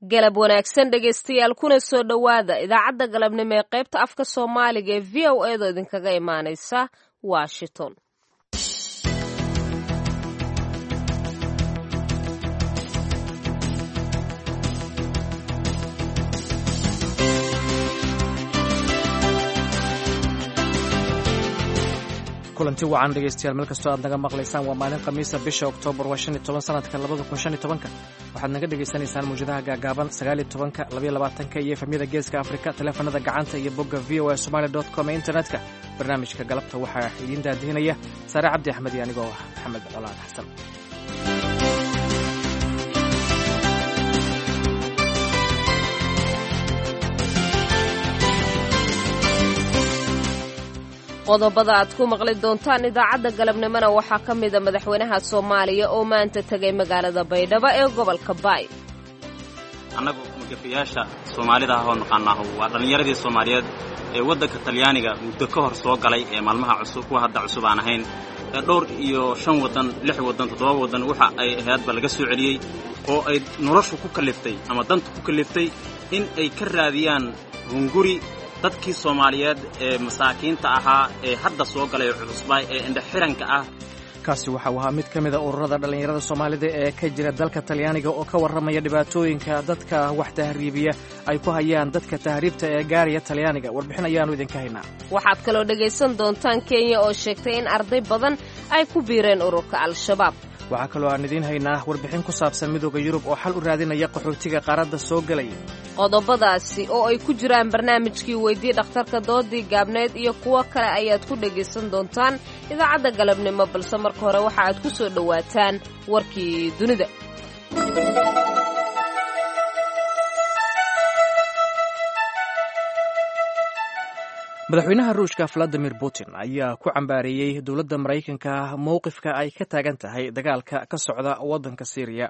galab wanaagsan dhegaystayaal kuna soo dhowaada idaacadda galabnimo ee qaybta afka soomaaliga ee v o edo idinkaga imaanaysa washington kulanti wacan dhegaystayaal meel kastoo aad naga maqlaysaan waa maalin khamiisa bisha oktoobar waa shan iyo toban sanadka labada kun shan iyo tobanka waxaad naga dhagaysanaysaan mawjadaha gaagaaban sagaal iyo tobanka labaiyo labaatanka iyo efemyada geeska afrika taleefanada gacanta iyo bogga v o a somali dot com ee internetka barnaamijka galabta waxaa idiin daadihinaya saare cabdi axmed iyo anigoo ah maxamed colaad xasan qodobada aad ku maqli doontaan idaacadda galabnimona waxaa ka mida madaxweynaha soomaaliya oo maanta tegay magaalada baydhabo ee gobolka baay annagu magafayaasha soomaalida ah oo naqaanaahu waa dhallinyaradii soomaaliyeed ee waddanka talyaaniga muddo ka hor soo galay ee maalmaha cusub kuwa hadda cusub aan ahayn ee dhowr iyo shan waddan lix waddan toddoba waddan waxa ay ahaydba laga soo celiyey oo ay noloshu ku kalliftay ama danta ku kalliftay in ay ka raadiyaan hunguri dadkii soomaaliyeed ee masaakiinta ahaa ee hadda soo galay cusbay ee indhaxiranka ah kaasi waxa uu ahaa mid ka mida ururada dhallinyarada soomaalida ee ka jira dalka talyaaniga oo ka warramaya dhibaatooyinka dadka wax tahriibiya ay ku hayaan dadka tahriibta ee gaaraya talyaaniga warbixin ayaannu idinka haynaa waxaad kaloo dhegaysan doontaan kenya oo sheegtay in arday badan ay ku biireen ururka al-shabaab waxaa kaloo aan idiin haynaa warbixin ku saabsan midooda yurub oo xal u raadinaya qaxootiga qaaradda soo gelaya qodobadaasi oo ay ku jiraan barnaamijkii weydii dhakhtarka doodii gaabneed iyo kuwo kale ayaad ku dhegaysan doontaan idaacadda galabnimo balse marka hore waxa aad ku soo dhowaataan warkii dunida madaxweynaha ruushka valadimir putin ayaa ku cambaareeyey dowladda maraykanka mowqifka ay ka taagan tahay dagaalka ka socda waddanka syriya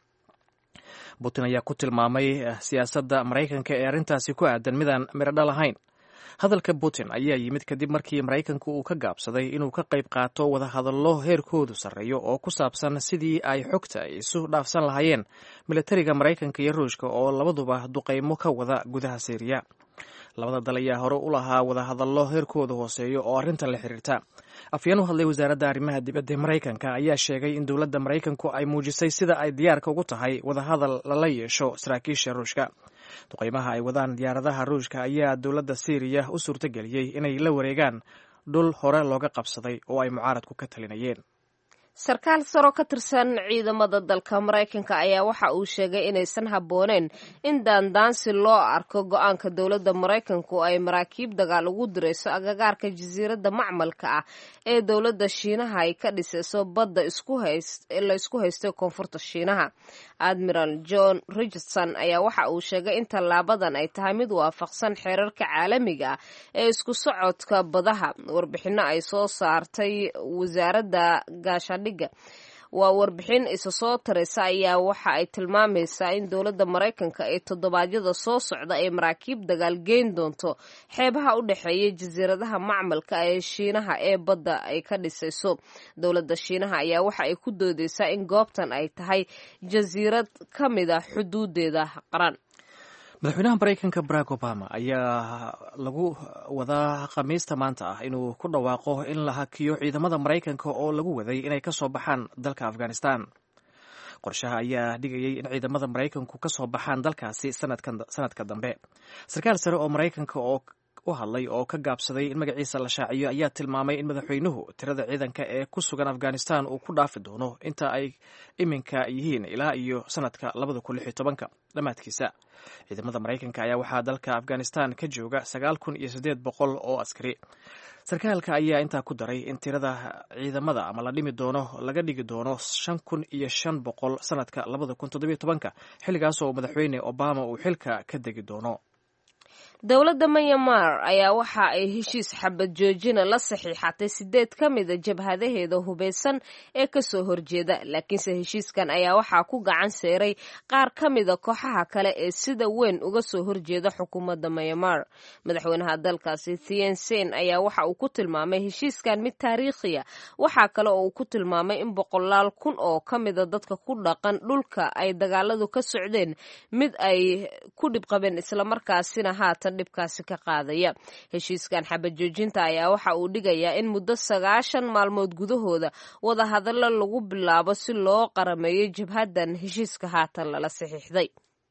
putin ayaa ku tilmaamay siyaasadda maraykanka ee arrintaasi ku aadan midaan miradhal ahayn hadalka putin ayaa yimid kadib markii maraykanku uu ka gaabsaday inuu ka qayb qaato wadahadallo heerkoodu sarreeyo oo ku saabsan sidii ay xogta isu dhaafsan lahaayeen militariga maraykanka iyo ruushka oo labaduba duqaymo ka wada gudaha syriya labada dal ayaa hore u lahaa wadahadallo heerkooda hooseeyo oo arrintan la xiriirta afyeen u hadlay wasaaradda arrimaha dibadda ee maraykanka ayaa sheegay in dowladda maraykanku ay muujisay sida ay diyaarka ugu tahay wadahadal lala yeesho saraakiisha ruushka duqaymaha ay wadaan diyaaradaha ruushka ayaa dowladda syriya u suurtageliyey inay la wareegaan dhul hore looga qabsaday oo ay mucaaradku ka talinayeen sarkaal saro ka tirsan ciidamada dalka maraykanka ayaa waxa uu sheegay inaysan habbooneen in daandaansi loo arko go-aanka dowladda maraykanku ay maraakiib dagaal ugu dirayso agagaarka jasiiradda macmalka ah ee dowladda shiinaha ay ka dhisayso badda la isku haystay koonfurta shiinaha admiral john richardson ayaa waxa uu sheegay in tallaabadan ay tahay mid waafaqsan xeerarka caalamiga ah ee isku socodka badaha warbixino ay soo saartay wasaaradda gaasha waa warbixin isa soo taraysa ayaa waxa ay tilmaamaysaa in dowladda maraykanka ee toddobaadyada soo socda ee maraakiib dagaal geyn doonto xeebaha u dhexeeya jasiiradaha macmalka ee shiinaha ee badda ay ka dhisayso dowladda shiinaha ayaa waxa ay ku doodeysaa in goobtan ay tahay jasiirad ka mid a xuduudeeda qaran madaxweynaha maraykanka barack obama ayaa lagu wadaa khamiista maanta ah inuu ku dhawaaqo in la hakiyo ciidamada maraykanka oo lagu waday inay ka soo baxaan dalka afghanistan qorshaha ayaa dhigayay in ciidamada maraykanku ka soo baxaan dalkaasi sanadka dambe sarkaal sare oo maraykanka oo u hadlay oo ka gaabsaday in magaciisa la shaaciyo ayaa tilmaamay in madaxweynuhu tirada ciidanka ee ku sugan afghanistan uu ku dhaafi doono inta ay iminka yihiin ilaa iyo sanadka labada kun lix iyo tobanka dhammaadkiisa ciidamada maraykanka ayaa waxaa dalka afghanistan ka jooga sagaal kun iyo siddeed boqol oo askari sarkaalka ayaa intaa ku daray in tirada ciidamada ama la dhimi doono laga dhigi doono shan kun iyo shan boqol sanadka labada kun toddobiyo tobanka xilligaas oo madaxweyne obama uu xilka ka degi doono dowladda myanmar ayaa waxa ay heshiis xabad joojina la saxiixatay sideed ka mida jabhadaheeda hubeysan ee kasoo horjeeda laakiinse heshiiskan ayaa waxaa ku gacan seeray qaar ka mida kooxaha kale ee sida weyn uga soo horjeeda xukuumadda myanmar madaxweynaha dalkaasi thien sein ayaa waxa uu ku tilmaamay heshiiskan mid taariikhiya waxaa kale oo uu ku tilmaamay in boqolaal kun oo ka mida dadka ku dhaqan dhulka ay dagaaladu ka socdeen mid ay ku dhibqabeen islamarkaasina haatan dhibkaasi ka qaadaya heshiiskan xabad joojinta ayaa waxa uu dhigayaa in muddo sagaashan maalmood gudahooda wadahadallo lagu bilaabo si loo qarameeyo jabhaddan heshiiska haatan lala saxiixday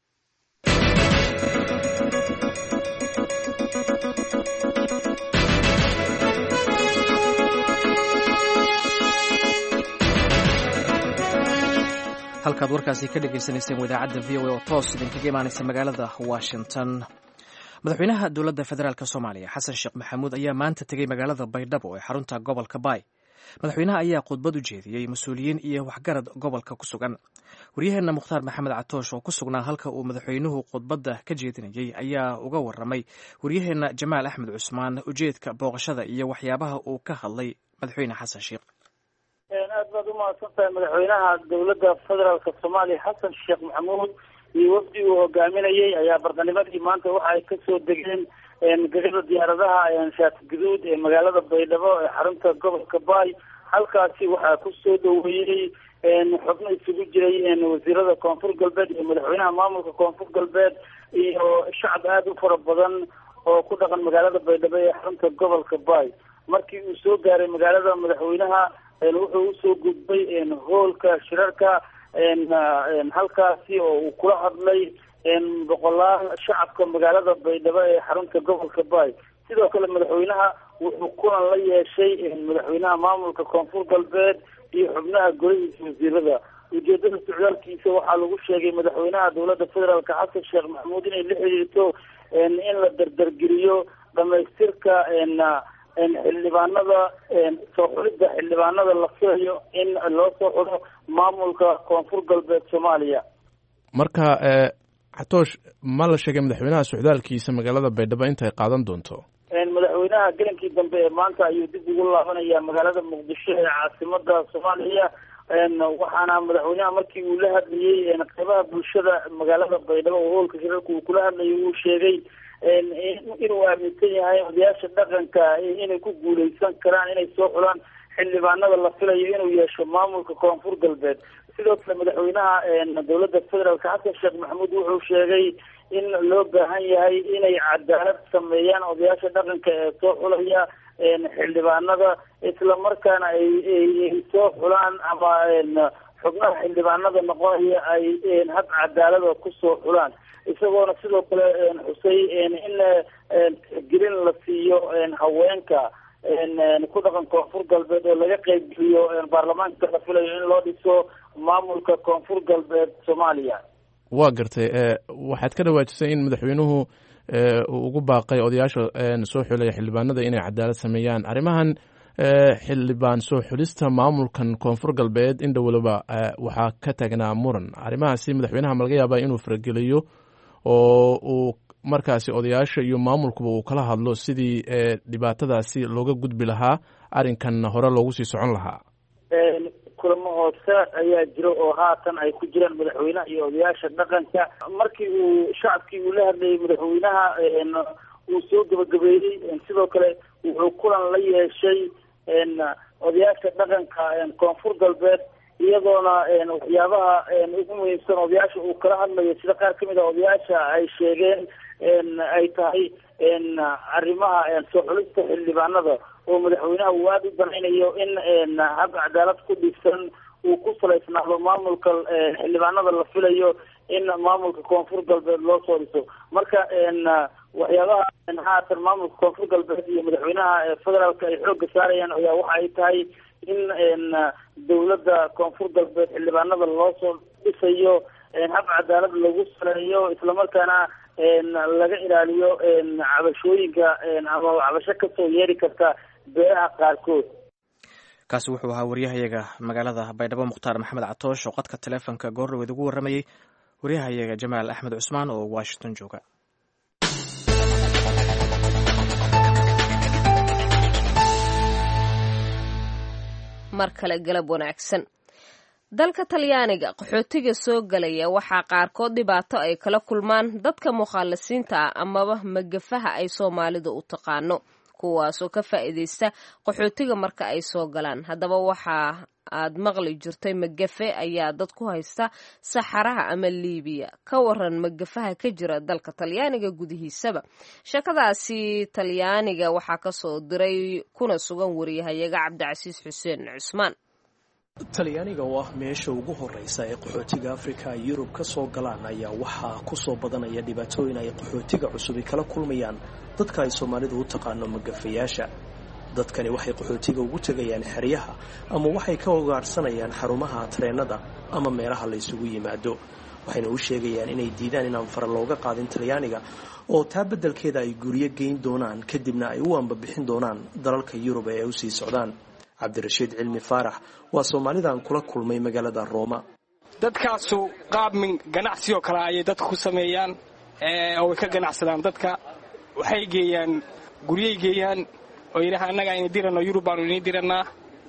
halkaad warkaasi ka dhagaysanayseen wadaacadda v o a oo toos idinkaga imaanaysa magaalada washington madaxweynaha dowladda federaalk soomaaliya xasan sheekh maxamuud ayaa maanta tegey magaalada baydhabo ee xarunta gobolka baay madaxweynaha ayaa khudbad u jeediyey mas-uuliyiin iyo waxgarad gobolka ku sugan waryaheenna mukhtaar maxamed catoosh oo ku sugnaa halka uu madaxweynuhu khudbadda ka jeedinayey ayaa uga waramay waryaheenna jamaal axmed cusmaan ujeedka booqashada iyo waxyaabaha uu ka hadlay madaxweyne xasan sheekh aad baad umahadsan tahay madaxweynaha dowladda federaalka soomaaliya xasan sheekh maxamuud iyo wafdi uu hogaaminayay ayaa barqanimadii maanta waxa ay kasoo degeen gegada diyaaradaha shaati guduud ee magaalada baydhabo ee xarunta gobolka baay halkaasi waxaa kusoo dhaweeyey xubno isugu jiray wasiirada koonfur galbeed iyo madaxweynaha maamulka koonfur galbeed iyo shacab aada u fara badan oo ku dhaqan magaalada baydhabo ee xarunta gobolka baay markii uu soo gaaray magaalada madaxweynaha wuxuu usoo gudbay hoolka shirarka halkaasi oo uu kula hadlay boqolaal shacabka magaalada baydhabo ee xarunta gobolka baay sidoo kale madaxweynaha wuxuu kulan la yeeshay madaxweynaha maamulka koonfur galbeed iyo xubnaha golihiisa wasiirada ujeedada socdaalkiisa waxaa lagu sheegay madaxweynaha dowladda federaalk xasan sheekh maxamuud inay la xiriirto in la dardargeliyo dhamaystirka xildhibaanada soo xulidda xildhibaanada la filayo in loo soo xulo maamulka koonfur galbeed soomaaliya marka xatoosh ma la sheegay madaxweynaha socdaalkiisa magaalada baydhabo intay qaadan doonto madaxweynaha gelinkii dambe ee maanta ayuu dib ugu laabanaya magaalada muqdisho ee caasimada soomaaliya waxaana madaxweynaha markii uu la hadlayey qeybaha bulshada magaalada baydhabo oo hoolka shirarka uu kula hadlayay uu sheegay inuu aaminsan yahay odayaasha dhaqanka inay ku guuleysan karaan inay soo xulaan xildhibaanada la filayo inuu yeesho maamulka koonfur galbeed sidoo kale madaxweynaha dowladda federaalk xasan sheekh maxamuud wuxuu sheegay in loo baahan yahay inay cadaalad sameeyaan odayaasha dhaqanka ee soo xulaya xildhibaanada islamarkaana ay soo xulaan ama xubnaha xildhibaanada noqonaya ay hab cadaalada kusoo xulaan isagoona sidoo kale xusay in tixgelin la siiyo haweenka ku dhaqan koonfur galbeed oo laga qeybgeliyo baarlamaanka la filayo in loo dhiso maamulka koonfur galbeed soomaaliya waa gartay waxaad ka dhawaajisay in madaxweynuhu uu ugu baaqay odayaasha soo xulaya xildhibaanada inay cadaalad sameeyaan arrimahan xildhibaan soo xulista maamulkan koonfur galbeed in dhowlaba waxaa ka taagnaa muran arrimahaasi madaxweynaha ma laga yaabaa inuu farageliyo oo uu markaasi odayaasha iyo maamulkuba uu kala hadlo sidii dhibaatadaasi looga gudbi lahaa arrinkan hore loogu sii socon lahaa kulamo hoose ayaa jiro oo haatan ay ku jiraan madaxweynaha iyo odayaasha dhaqanka markii uu shacabkii uu la hadlayay madaxweynaha uu soo gabagabeeyey sidoo kale wuxuu kulan la yeeshay odayaasha dhaqanka koonfur galbeed iyadoona waxyaabaha ugu muhiimsan odayaasha uu kala hadlayo sida qaar kamid a odayaasha ay sheegeen ay tahay arrimaha soo xulista xildhibaanada oo madaxweynaha uu aada u danaynayo in hab cadaalad ku dhisan uu ku salaysnaado maamulka xildhibaanada la filayo in maamulka koonfur galbeed loo soo dhiso marka waxyaabaha haatan maamulka koonfur galbeed iyo madaxweynaha federaalka ay xoogga saarayaan ayaa waxa ay tahay in dowladda koonfur galbeed xildhibaanada loo soo dhisayo hab cadaalad lagu saleeyo islamarkaana laga ilaaliyo cabashooyinka ama cabasho kasoo yeeri karta beeraha qaarkood kaasi wuxuu ahaa waryahayaga magaalada baydhabo mukhtaar maxamed catoosh oo qadka taleefonka goordhaweed ugu warramayey waryahayaga jamaal axmed cusmaan oo washington jooga mar kale galab wanaagsan dalka talyaaniga qaxootiga soo galaya waxaa qaarkood dhibaato ay kala kulmaan dadka mukhaalisiinta ah amaba magafaha ay soomaalidu u taqaano kuwaasoo ka faa'iidaysta qaxootiga marka ay soo galaan haddaba waxaa aad maqli jirtay magafe ayaa dad ku haysta saxaraha ama liibiya ka waran magafaha ka jira dalka talyaaniga gudihiisaba sheekadaasi talyaaniga waxaa kasoo diray kuna sugan wariyahayaga cabdicasiis xuseen cusmaan talyaaniga oo ah meesha ugu horeysa ee qaxootiga afrika ay yurub ka soo galaan ayaa waxaa ku soo badanaya dhibaatooyin ay qaxootiga cusubi kala kulmayaan dadka ay soomaalidu u taqaano magafayaasha dadkani waxay qaxootiga ugu tegayaan xeryaha ama waxay ka ogaarsanayaan xarumaha tareennada ama meelaha la ysugu yimaado waxayna u sheegayaan inay diidaan inaan fara looga qaadin talyaaniga oo taa beddelkeeda ay guryo geyn doonaan kadibna ay u ambabixin doonaan dalalka yurub ee ay usii socdaan cabdirashiid cilmi faarax waa soomaalidan kula kulmay magaalada rooma dadkaasu qaabmin ganacsi oo kale ayay dadka ku sameeyaan oo way ka ganacsadaan dadka waxay geeyaan guryay geeyaan oo yidhaha annaga ayna diranno yurub baanu inii dirannaa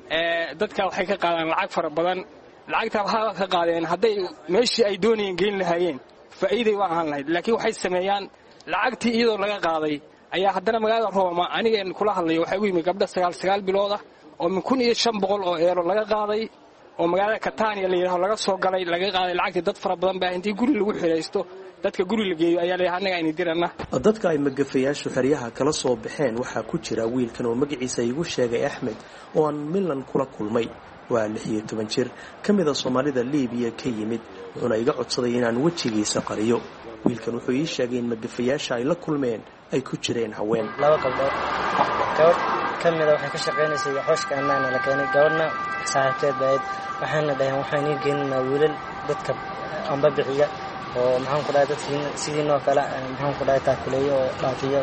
dadka waxay ka qaadaan lacag fara badan lacagtaa waxaa ka qaadeen hadday meeshii ay doonayeen geyn lahaayeen faa'iiday waa ahaan lahayd laakiin waxay sameeyaan lacagtii iyadoo laga qaaday ayaa haddana magaalada rooma anigeen kula hadlayo waxaa ugu yimi gabdha sagaal sagaal biloodah oo min kun iyo shan boqol oo eero laga qaaday oo magaalada katania la yidhaho laga soo galay laga qaaday lacagtii dad fara badan baa intii guri lagu xidhaysto dadka guri la geeyo ayaa layidhaha annaga ayna diranna dadka ay magafayaashu xeryaha kala soo baxeen waxaa ku jira wiilkan oo magaciisa igu sheegay axmed oo aan milan kula kulmay waa lix iyo toban jir ka mida soomaalida liibiya ka yimid wuxuuna iga codsaday inaan wejigiisa qariyo wiilkan wuxuu ii sheegay in magafayaasha ay la kulmeen ay ku jireen haween laba gabdhood gabadh ka mida waxay ka shaqaynaysay xooshka annaana la keenay gabadhna saaxiibteed baayd waxayna dhaheen waxaan ii geeninaa wiilal dadka amba bixiya oo maxaan ku dhahay dadkii sidiinoo kale maxaan ku dhahay taakuleeyo oo dhaafiyo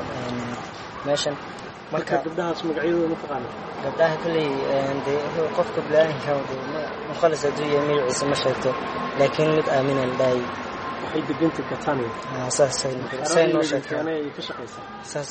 meeshan marka gabdhahaas magacyadooda ma taqaana gabdhaha kolley dee qofka bilaadanka mukhalis hadduu yahay magaciisa ma sheegto laakiin mid aamina la dhahay waxay degantay katania saasay noo sheegtay ka shaqaysaa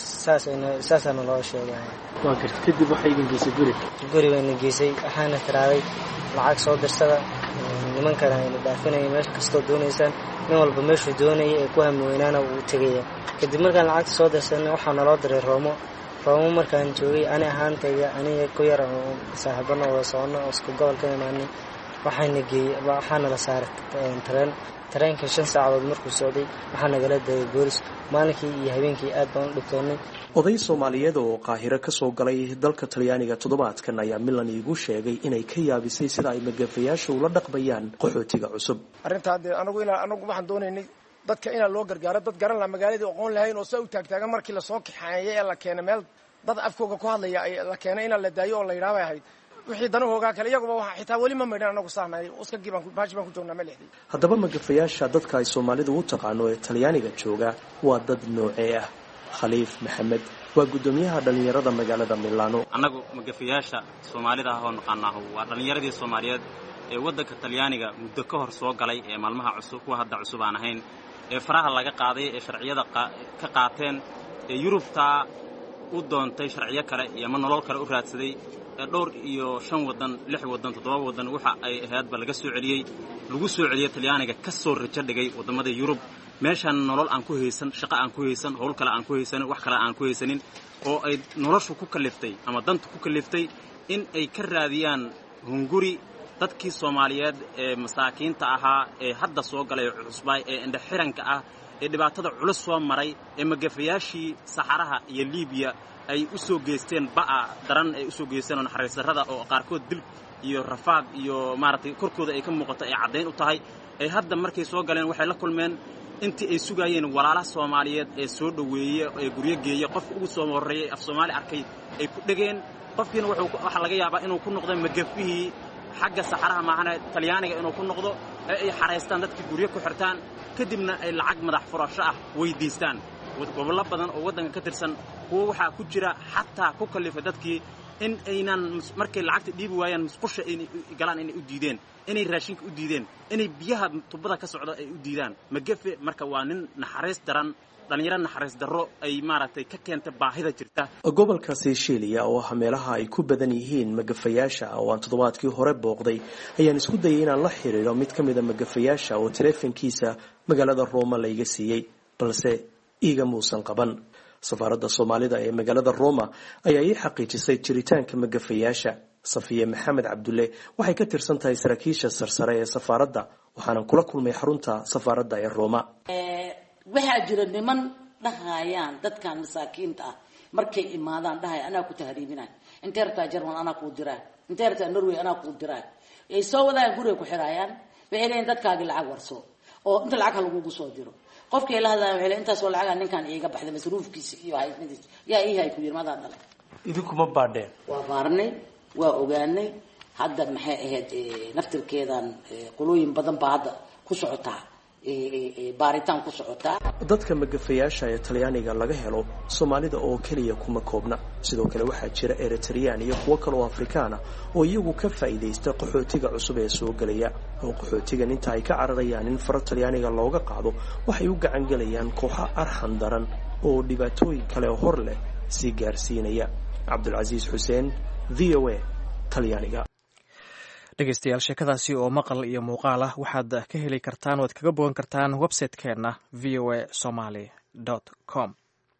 saasaana loo sheegay waa garta kadib waxay idin geysay guri guri bayna geysay waxaana tiraaday lacag soo dirsada nimankana ayna dhaafinaya meel kastoo doonaysaan nin walba meeshuu doonaya ee ku hami weynaana wuu tegaya kadib markaan lacagta soo dirsanay waxaa naloo diray roomo roomo markaan joogay ani ahaantayda aniga ku yar oo saaxiibana wada socono oo isku gobol ka imaanay waxaana geeyey waxaana la saaray tareen tareenka shan saacadood markuu socday waxaa nagala dayay boolis maalinkii iyo habeenkii aad baan u dhibtoonnay oday soomaaliyeed oo qaahiro ka soo galay dalka talyaaniga toddobaadkan ayaa milan iigu sheegay inay ka yaabisay sida ay magafayaasha ula dhaqmayaan qaxootiga cusub arrintaa dee anagu inaa anagu waxaan doonaynay dadka inaa loo gargaaro dad garan laha magaaladii aqoon lahayn oo saa u taagtaagan markii lasoo kaxeeyay ee la keenay meel dad afkooga ku hadlaya la keenay inaa la daayo oo la yidhaha bay ahayd wixii danahoogaa kale iyaguba waa xitaa weli ma maydhan anagu sahnay uskagii baan baashi baan ku joognaa ma lixdii haddaba magafayaasha dadka ay soomaalidu u taqaano ee talyaaniga jooga waa dad noocee ah khaliif maxamed waa guddoomiyaha dhallinyarada magaalada milaano annagu magafayaasha soomaalida ah oo naqaanaahu waa dhallinyaradii soomaaliyeed ee waddanka talyaaniga muddo ka hor soo galay ee maalmaha cusub kuwa hadda cusub aan ahayn ee faraha laga qaaday ee sharciyada ka qaateen ee yurubtaa u doontay sharciyo kale iyo ama nolol kale u raadsaday ee dhowr iyo shan waddan lix waddan toddoba waddan waxa ay ahaydba laga soo celiyey lagu soo celiyey talyaaniga ka soo rajo dhigay waddamada yurub meeshaan nolol aan ku haysan shaqo aan ku haysan howl kale aan ku haysanin wax kale aan ku haysanin oo ay noloshu ku kalliftay ama dantu ku kalliftay in ay ka raadiyaan hunguri dadkii soomaaliyeed ee masaakiinta ahaa ee hadda soo galay cusbaay ee indhaxiranka ah ee dhibaatada culus soo maray ee magafayaashii saxaraha iyo liibiya ay u soo geysteen ba'a daran ay u soo geysteen oo naxariis darrada oo qaarkood dil iyo rafaad iyo maaragtay korkooda ay ka muuqato ay caddayn u tahay ay hadda markay soo galeen waxay la kulmeen intii ay sugaayeen walaalaha soomaaliyeed ee soo dhoweeye ee guryo geeye qofka ugu soo horreeyey af soomaali arkay ay ku dhegeen qofkiina waxaa laga yaabaa inuu ku noqdo magafihii xagga saxaraha maahane talyaaniga inuu ku noqdo ee ay xaraystaan dadkii guryo ku xirtaan kadibna ay lacag madax furasho ah weyddiistaan gobollo badan oo waddanka ka tirsan kuwo waxaa ku jira xataa ku kallifay dadkii in aynan markay lacagta dhiibi waayaan musqusha inay galaan inay u diideen inay raashinka u diideen inay biyaha tubada ka socda ay u diidaan magafe marka waa nin naxariis daran dhallinyaro naxariis darro ay maaragtay ka keenta baahida jirta gobolka seycheliya oo ah meelaha ay ku badan yihiin magafayaasha oo aan toddobaadkii hore booqday ayaan isku dayay inaan la xiriiro mid ka mida magafayaasha oo taleefankiisa magaalada rooma layga siiyey balse iiga muusan qaban safaaradda soomaalida ee magaalada roma ayaa ii xaqiijisay jiritaanka magafayaasha safiye maxamed cabdulle waxay ka tirsan tahay saraakiisha sarsare ee safaaradda waxaanan kula kulmay xarunta safaaradda ee roma waxaa jira niman dhahayaan dadkan masaakiinta ah markay imaadaan dhahaya anaa ku tahriibinay intee rabtaa jerman anaa kuu diraa intee rabtaa norway anaa kuu diraa ay soo wadaan guriga ku xiraayaan waxay leeyiin dadkaagii lacag warso oo inta lacag ha lagugu soo diro qofkii la hadlaya waxay leeyiin intaasoo lacaga ninkan iiga baxday masruufkiisa iyo haysmadiisa yaa ii hay ku yiri madaa dhalay idinkuma baadheen waa baarnay waa ogaanay hadda maxay ahayd naftirkeedan qolooyin badan baa hadda ku socotaa baaritaan ku socotaa dadka magafayaasha ee talyaaniga laga helo soomaalida oo keliya kuma koobna sidoo kale waxaa jira eritreyaan iyo kuwo kale oo afrikaana oo iyagu ka faa'iidaysta qaxootiga cusub ee soo gelaya oo qaxootigan inta ay ka cararayaan in faro talyaaniga looga qaado waxay u gacan gelayaan kooxo arxan daran oo dhibaatooyin kale hor leh sii gaarsiinaya cabdulcasiis xuseen v o a talyaaniga dhegeystayaal sheekadaasi oo maqal iyo muuqaal ah waxaad ka heli kartaan o ad kaga bogan kartaan website-keenna v o a somaly com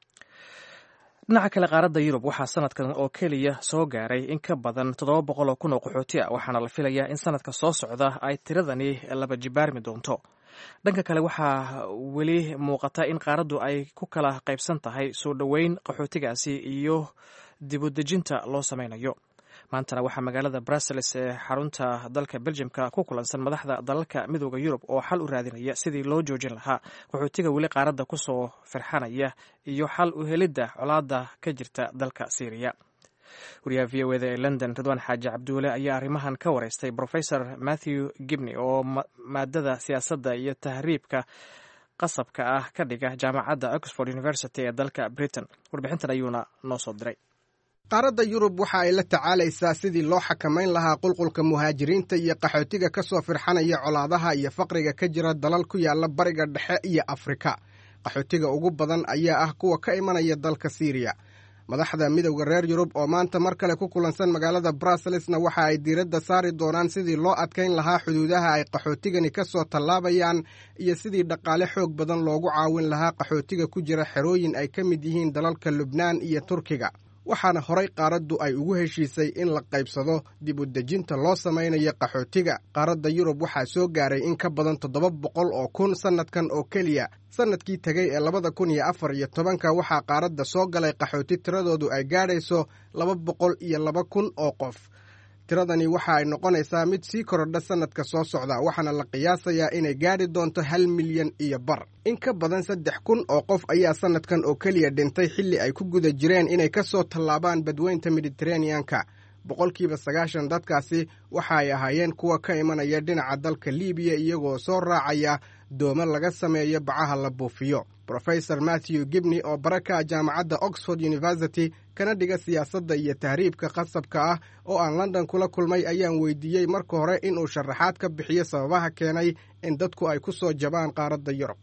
dhinaca kale qaaradda yurub waxaa sanadkan oo keliya soo gaaray in ka badan toddoba boqol oo kun oo qaxooti ah waxaana la filayaa in sanadka soo socda ay tiradani laba jibaarmi doonto dhanka kale waxaa weli muuqata in qaaraddu ay ku kala qaybsan tahay soo dhoweyn qaxootigaasi iyo dibudejinta loo sameynayo maantana waxaa magaalada brussels ee xarunta dalka beljimka ku kulansan madaxda dalalka midooda yurub oo xal u raadinaya sidii loo joojin lahaa qaxootiga weli qaaradda kusoo firxanaya iyo xal u helidda colaada ka jirta dalka syriya wariyaha v o eda ee london ridwaan xaaji cabduule ayaa arrimahan ka wareystay profesor matthew gibney oo maadada siyaasadda iyo tahriibka qasabka ah ka dhiga jaamacadda oxford university ee dalka britain warbixintan ayuuna noo soo diray qaaradda yurub waxa ay la tacaalaysaa sidii loo xakamayn lahaa qulqulka muhaajiriinta iyo qaxootiga ka soo firxanaya colaadaha iyo faqriga ka jira dalal ku yaala bariga dhexe iyo afrika qaxootiga ugu badan ayaa ah kuwa ka imanaya dalka siiriya madaxda midowda reer yurub oo maanta mar kale ku kulansan magaalada brusselsna waxa ay diiradda saari doonaan sidii loo adkayn lahaa xuduudaha ay qaxootigani ka soo tallaabayaan iyo sidii dhaqaale xoog badan loogu caawin lahaa qaxootiga ku jira xerooyin ay ka mid yihiin dalalka lubnaan iyo turkiga waxaana horay qaaraddu ay ugu heshiisay in la qaybsado dib u dejinta loo samaynayo qaxootiga qaaradda yurub waxaa soo gaaray in ka badan toddoba boqol oo kun sannadkan oo keliya sannadkii tegey ee labada kun iyo afar iyo tobanka waxaa qaaradda soo galay qaxooti tiradoodu ay gaadhayso laba boqol iyo laba kun oo qof tiradani waxa ay noqonaysaa mid sii korodha sannadka soo socda waxaana la qiyaasayaa inay gaadhi doonto hal milyan iyo bar in ka badan saddex kun oo qof ayaa sannadkan oo keliya dhintay xilli ay ku guda jireen inay ka soo tallaabaan badweynta mediteraneanka boqolkiiba sagaashan dadkaasi waxa ay ahaayeen kuwa ka imanaya dhinaca dalka liibiya iyagoo soo raacaya doomo laga sameeyo bacaha la buufiyo rofesor matthew gibney oo baraka jaamacadda oxford university kana dhiga siyaasadda iyo tahriibka qasabka ah oo aan london kula kulmay ayaan weydiiyey marka hore inuu sharaxaad ka bixiyo sababaha keenay in dadku ay ku soo jabaan qaaradda yurub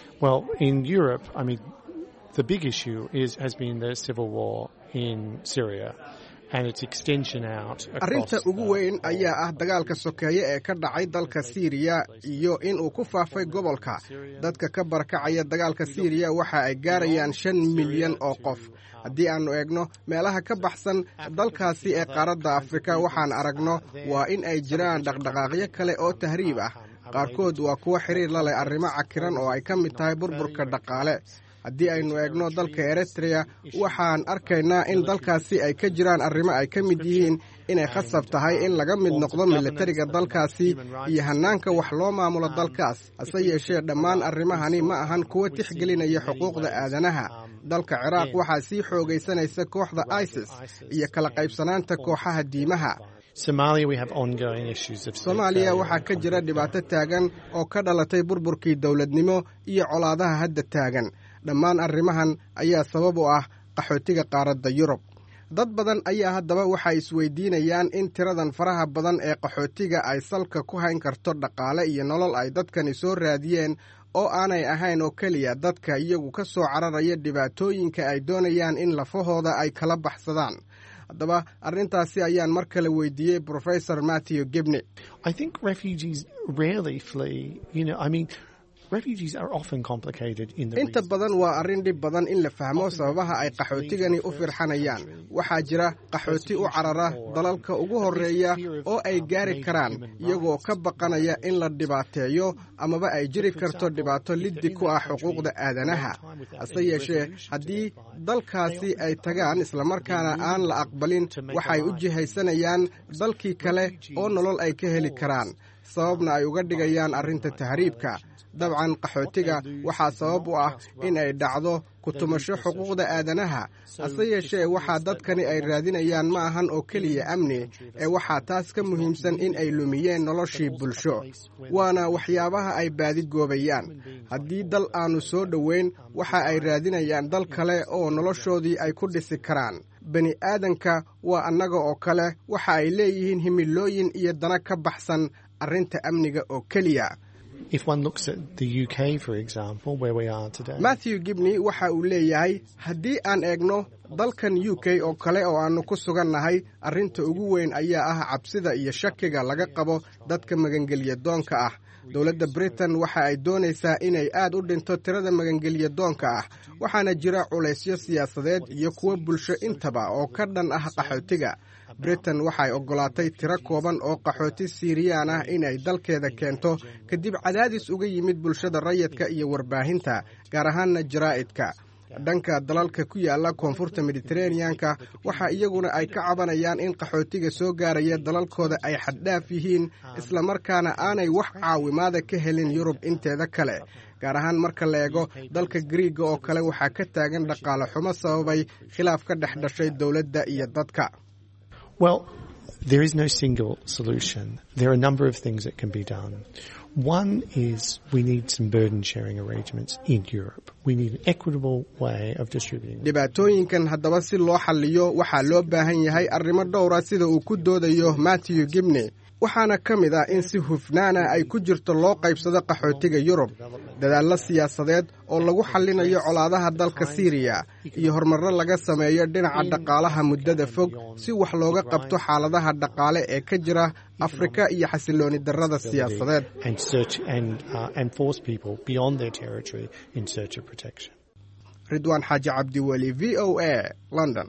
arrinta ugu weyn ayaa ah dagaalka sokeeye ee ka dhacay dalka siiriya iyo inuu ku faafay gobolka dadka ka barakacaya dagaalka siiriya waxa ay gaarayaan shan milyan oo qof haddii aannu eegno meelaha ka baxsan dalkaasi ee qaaradda afrika waxaan aragno waa in ay jiraan dhaqdhaqaaqyo kale oo tahriib ah qaarkood waa kuwo xiriir la leh arrimo cakiran oo ay ka mid tahay burburka dhaqaale haddii aynu eegno dalka eritrea waxaan arkaynaa in dalkaasi ay ka jiraan arrimo ay ka mid yihiin inay khasab tahay in laga mid noqdo militariga dalkaasi iyo hannaanka wax loo maamulo dalkaas hase yeeshee dhammaan arrimahani ma ahan kuwo tixgelinaya xuquuqda aadanaha dalka ciraaq waxaa sii xoogaysanaysa kooxda isis iyo kala qaybsanaanta kooxaha diimaha soomaaliya waxaa ka jira dhibaato taagan oo ka dhalatay burburkii dowladnimo iyo colaadaha hadda taagan dhammaan arrimahan ayaa sabab u ah qaxootiga qaaradda yurub dad badan ayaa haddaba waxay isweydiinayaan in tiradan faraha badan ee qaxootiga ay salka ku hayn karto dhaqaale iyo nolol ay dadkani soo raadiyeen oo aanay ahayn oo keliya dadka iyagu ka soo cararaya dhibaatooyinka ay doonayaan in lafahooda ay kala baxsadaan haddaba arrintaasi ayaan mar kale weydiiyey professor matthew gibney inta badan waa arrin dhib badan in la fahmo sababaha ay qaxootigani u firxanayaan waxaa jira qaxooti u carara dalalka ugu horreeya oo ay gaari karaan iyagoo ka baqanaya in la dhibaateeyo amaba ay jiri karto dhibaato liddi ku ah xuquuqda aadanaha hase yeeshee haddii dalkaasi ay tagaan islamarkaana aan la aqbalin waxay u jihaysanayaan dalkii kale oo nolol ay ka heli karaan sababna ay uga dhigayaan arrinta tahriibka dabcan qaxootiga waxaa sabab u ah in ay dhacdo kutumasho xuquuqda aadanaha hase yeeshee waxaa dadkani ay raadinayaan ma ahan oo keliya amni ee waxaa taas ka muhiimsan in ay lumiyeen noloshii bulsho waana waxyaabaha ay baadigoobayaan haddii dal aannu soo dhoweyn waxa ay raadinayaan dal kale oo noloshoodii ay ku dhisi karaan bani aadanka waa annaga oo kale waxa ay leeyihiin himilooyin iyo dana ka baxsan arrinta amniga oo keliya matthew gibney waxa uu leeyahay haddii aan eegno dalkan u k oo kale oo aannu ku sugannahay arrinta ugu weyn ayaa ah cabsida iyo shakiga laga qabo dadka magangelya doonka ah dowladda britain waxa ay doonaysaa inay aad u dhinto tirada magangelya doonka ah waxaana jira culaysyo siyaasadeed iyo kuwo bulsho intaba oo ka dhan ah qaxootiga britain waxay oggolaatay tiro kooban oo qaxooti siiriyaan ah inay dalkeeda keento kadib cadaadis uga yimid bulshada rayidka iyo warbaahinta gaar ahaanna jaraa'idka dhanka dalalka ku yaala koonfurta mediteraneanka waxa iyaguna ay ka cabanayaan in qaxootiga soo gaaraya dalalkooda ay xaddhaaf yihiin islamarkaana aanay wax caawimaada ka helin yurub inteeda kale gaar ahaan marka la eego dalka griiga oo kale waxaa ka taagan dhaqaale xumo sababay khilaaf ka dhex dhashay dowladda iyo dadka Well, there is no single solution. There are a number of things that can be done. One is we need some burden sharing arrangements in Europe. We need an equitable way of distributing. dhibaatooyinkan haddaba si loo xalliyo waxaa loo baahan yahay arrimo dhowra sida uu ku doodayo matthew gibney waxaana ka mid ah in si hufnaana ay ku jirto loo qaybsado qaxootiga yurub dadaallo siyaasadeed oo lagu xallinayo colaadaha dalka siiriya iyo horumarro laga sameeyo dhinaca dhaqaalaha muddada fog si wax looga qabto xaaladaha dhaqaale ee ka jira afrika iyo xasilooni darrada siyaasadeed And search and, uh, and force people beyond their territory in search of protection. ridwaan xaaji cabdiweli v o a london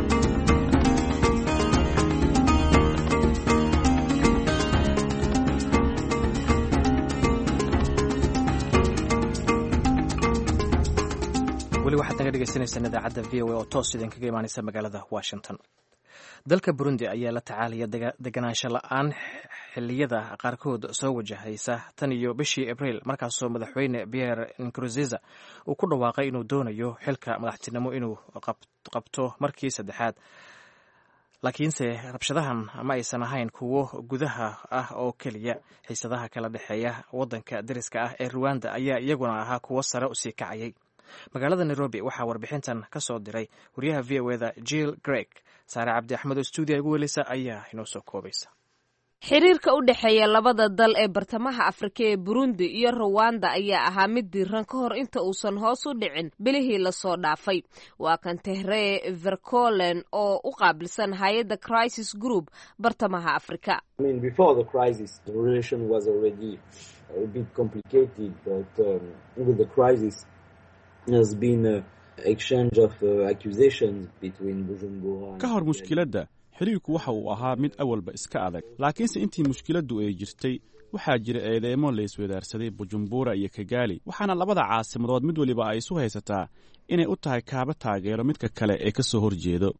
weli waxaad naga dhegeysaneysaan idaacadda v o a oo toos idinkaga imaaneysa magaalada washington dalka burundi ayaa la tacaalaya deganaansho la-aan xiliyada qaarkood soo wajahaysa tan iyo bishii abriil markaasoo madaxweyne pierre nkurunziza uu ku dhawaaqay inuu doonayo xilka madaxtinimo inuu qabto markii saddexaad laakiinse rabshadahan ma aysan ahayn kuwo gudaha ah oo keliya xiisadaha kala dhexeeya wadanka dariska ah ee ruwanda ayaa iyaguna ahaa kuwo sare usii kacayay magaalada nairobi waxaa warbixintan ka soo diray wariyaha v o eda jill greg saare cabdi axmed oo stuudiya igu welisa ayaa inoo soo koobaysa xiriirka u dhexeeya labada dal ee bartamaha afrika ee burundi iyo ruwanda ayaa ahaa mid diiran ka hor inta uusan hoos u dhicin bilihii lasoo dhaafay waa kan tehree vercolen oo u qaabilsan hay-adda crisis group bartamaha afrika ka hor mushkiladda xiriirku waxa uu ahaa mid awalba iska adag laakiinse intii mushkiladdu ay jirtay waxaa jira eedeemo la iswadaarsaday bujumbura iyo kigaali waxaana labada caasimadood mid weliba ay isu haysataa inay u tahay kaaba taageero midka kale ee ka soo horjeedo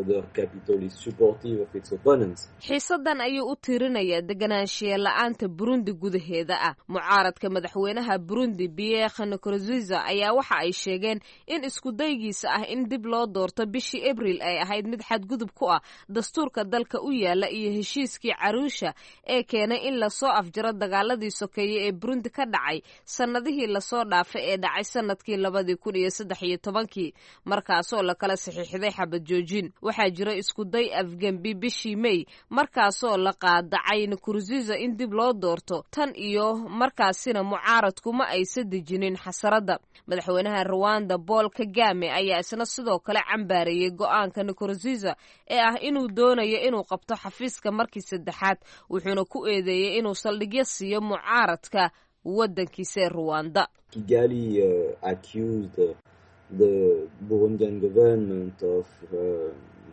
xiisadan ayuu u tiirinayaa deganaanshiya la-aanta burundi gudaheeda ah mucaaradka madaxweynaha burundi pierre nkurunziza ayaa waxa ay sheegeen in iskudaygiisa ah in dib loo doorto bishii abriil ay ahayd mid xadgudub ku ah dastuurka dalka u yaala iyo heshiiskii caruusha ee keenay in lasoo afjaro jiro dagaaladii sokeeye ee burundi ka dhacay sannadihii lasoo dhaafay ee dhacay sanadkii labadii kun iyo saddex iyo tobankii markaasoo lakala saxiixday xabad joojin waxaa jira iskuday afgembi bishii mey markaasoo la qaadacay nkurziza in dib loo doorto tan iyo markaasina mucaaradku ma aysa dejinin xasaradda madaxweynaha ruwanda bool kagame ayaa isna sidoo kale cambaareeyey go-aanka nkurziza ee ah inuu doonayo inuu qabto xafiiska markii saddexaad wuxuuna ku eedeeyey inuu saldhigyo siiyo mucaaradka waddankiisa ee ruwanda Kigali uh, accused the Burundian government of uh,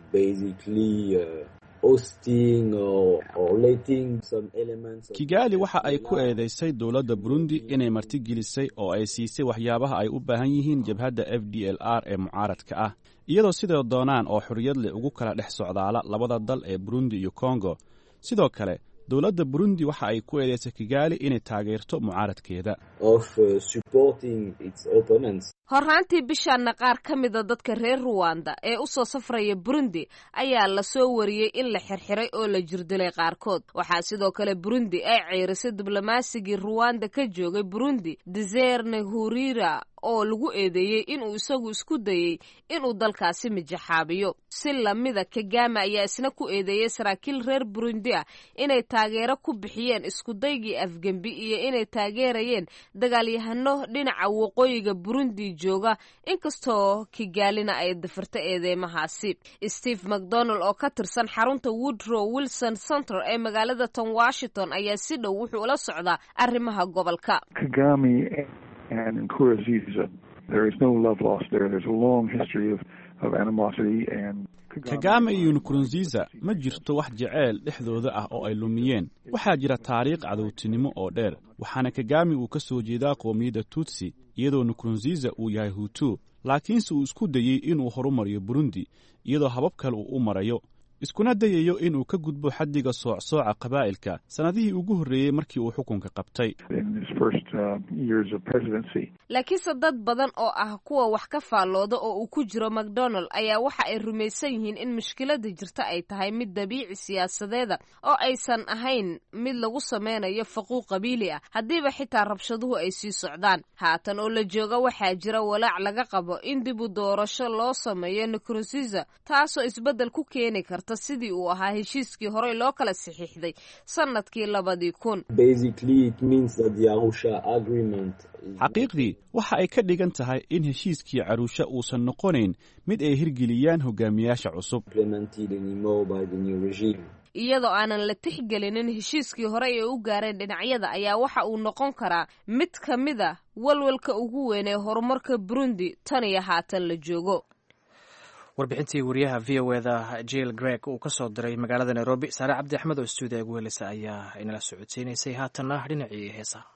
basically uh, hosting or, or letting some elements of kigaali waxa ay ku eedaysay dowladda burundi inay martigelisay oo ay siisay waxyaabaha ay u baahan yihiin jabhadda f d l r ee mucaaradka ah iyadoo sidoo doonaan oo xorriyad leh ugu kala dhex socdaala labada dal ee burundi iyo kongo sidoo kale dowladda burundi waxa ay ku eedaysay kigaali inay taageerto mucaaradkeeda of uh, supporting its opponents. horraantii bishaanna qaar ka mida dadka reer ruwanda ee u soo safraya burundi ayaa lasoo wariyey in la xirxiray oo la jirdilay qaarkood waxaa sidoo kale burundi ay ceyrisay diblomasigii ruwanda ka joogay burundi deserne hurira oo lagu eedeeyey inuu isagu isku dayey inuu dalkaasi mijaxaabiyo si lamida kagame ayaa isna ku eedeeyey saraakiil reer burundi ah inay taageero ku bixiyeen iskudaygii afgembi iyo inay taageerayeen dagaalyahano dhinaca waqooyiga burundi jooga inkastoo kigaalina ay dafirta eedeymahaasi steve macdonald oo ka tirsan xarunta woodrow wilson center ee magaalada ton washington ayaa si dhow wuxuu ula socdaa arrimaha gobolka Kagame and Nkurunziza. There is no love lost there. There's a long history of, of animosity and kagame iyo nkurunziza ma jirto wax jeceyl dhexdooda ah oo ay lumiyeen waxaa jira taariikh cadowtinimo oo dheer waxaana kagame uu ka soo jeedaa qoomiyadda tutsi iyadoo nkurunziza uu yahay hutu laakiinse uu isku dayey inuu horumariyo burundi iyadoo habab kale uu u marayo iskuna dayayo inuu ka gudbo xaddiga soocsooca qabaa'ilka sannadihii ugu horreeyey markii uu xukunka qabtay in his first uh, years of presidency. laakiinse dad badan oo ah kuwa wax ka faallooda oo uu ku jiro macdonald ayaa waxa ay rumaysan yihiin in mushkiladda jirta ay tahay mid dabiici siyaasadeeda oo aysan ahayn mid lagu sameynayo faquuq qabiili ah haddiiba xitaa rabshaduhu ay sii socdaan haatan oo la jooga waxaa jira walaac laga qabo in dib u doorasho loo sameeyo nkurunziza taasoo isbeddel ku keeni karta sidii uu ahaa heshiiskii horey loo kala saxiixday sanadkii labadii kun Basically, it means that the Arusha agreement is xaqiiqdii waxa ay ka dhigan tahay in heshiiskii caruusha uusan noqonayn mid ay hirgeliyaan hogaamiyaasha cusub implemented anymore by the new regime. iyadoo aanan la tixgelinin heshiiskii horey ee u gaareen dhinacyada ayaa waxa uu noqon karaa mid ka mid a walwalka ugu weyn ee horumarka burundi tan iyo haatan la joogo warbixintii wariyaha v o eda jill greg uu ka soo diray magaalada nairobi saare cabdi axmed oo stuudiga ugu heleysa ayaa inala socodsiinaysay haatanna dhinacii heesaha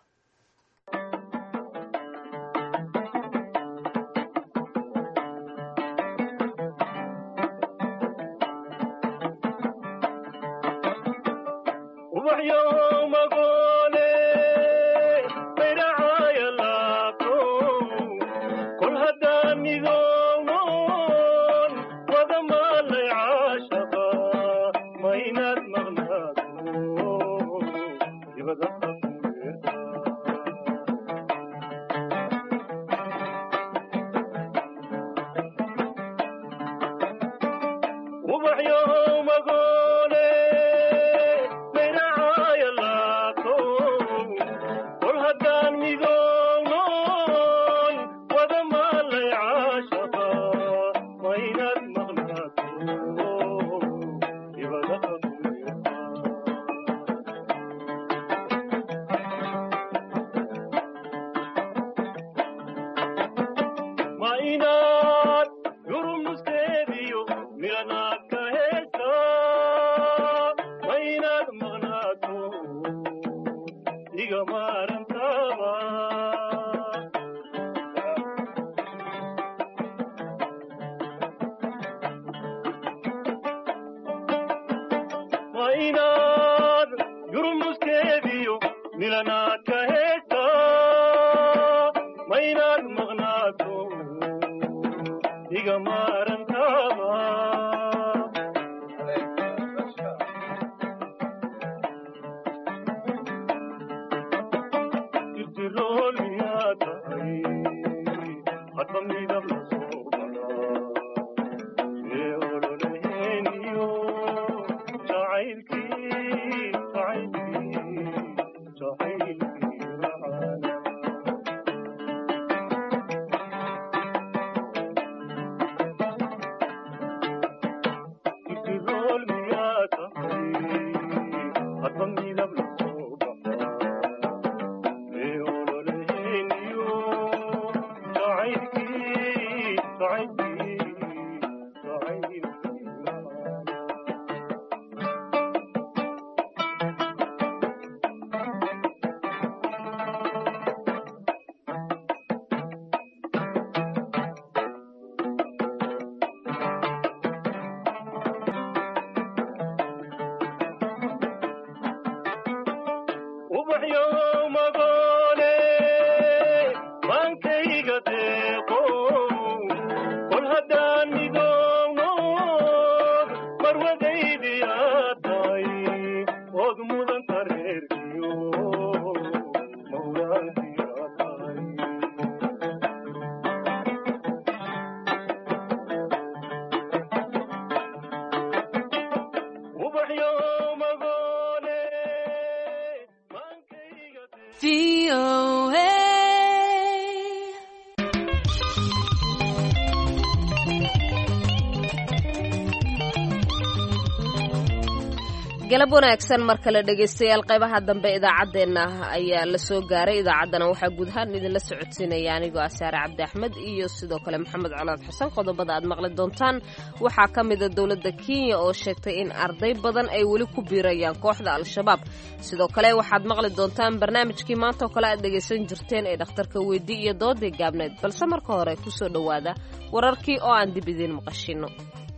galab wanaagsan mar kale dhegaystayaal qaybaha dambe idaacaddeenna ayaa la soo gaaray idaacaddana waxaa guud ahaan idinla socodsiinaya anigoo ah saare cabdi axmed iyo sidoo kale maxamed colaad xasan qodobada aad maqli doontaan waxaa ka mida dowladda kenya oo sheegtay in arday badan ay weli ku biirayaan kooxda al-shabaab sidoo kale waxaad maqli doontaan barnaamijkii maanta oo kale aad dhegaysan jirteen ee dhakhtarka weyddi iyo doodii gaabneed balse marka hore kusoo dhowaada wararkii oo aan dib idiin maqashino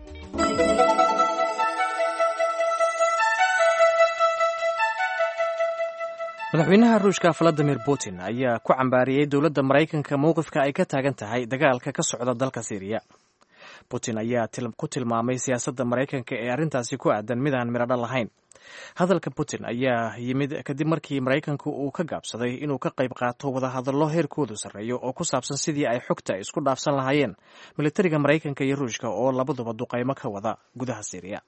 madaxweynaha ruushka valadimir putin ayaa ku cambaariyey dowladda maraykanka mowqifka ay ka taagan tahay dagaalka ka socda dalka siiriya putin ayaa ku tilmaamay siyaasadda maraykanka ee arrintaasi ku aadan midaan miradho lahayn hadalka putin ayaa yimid kadib markii maraykanku uu ka gaabsaday inuu ka qayb qaato wadahadallo heerkoodu sarreeyo oo ku saabsan sidii ay xogta isku dhaafsan lahaayeen militariga maraykanka iyo ruushka oo labaduba duqaymo ka wada gudaha siiriya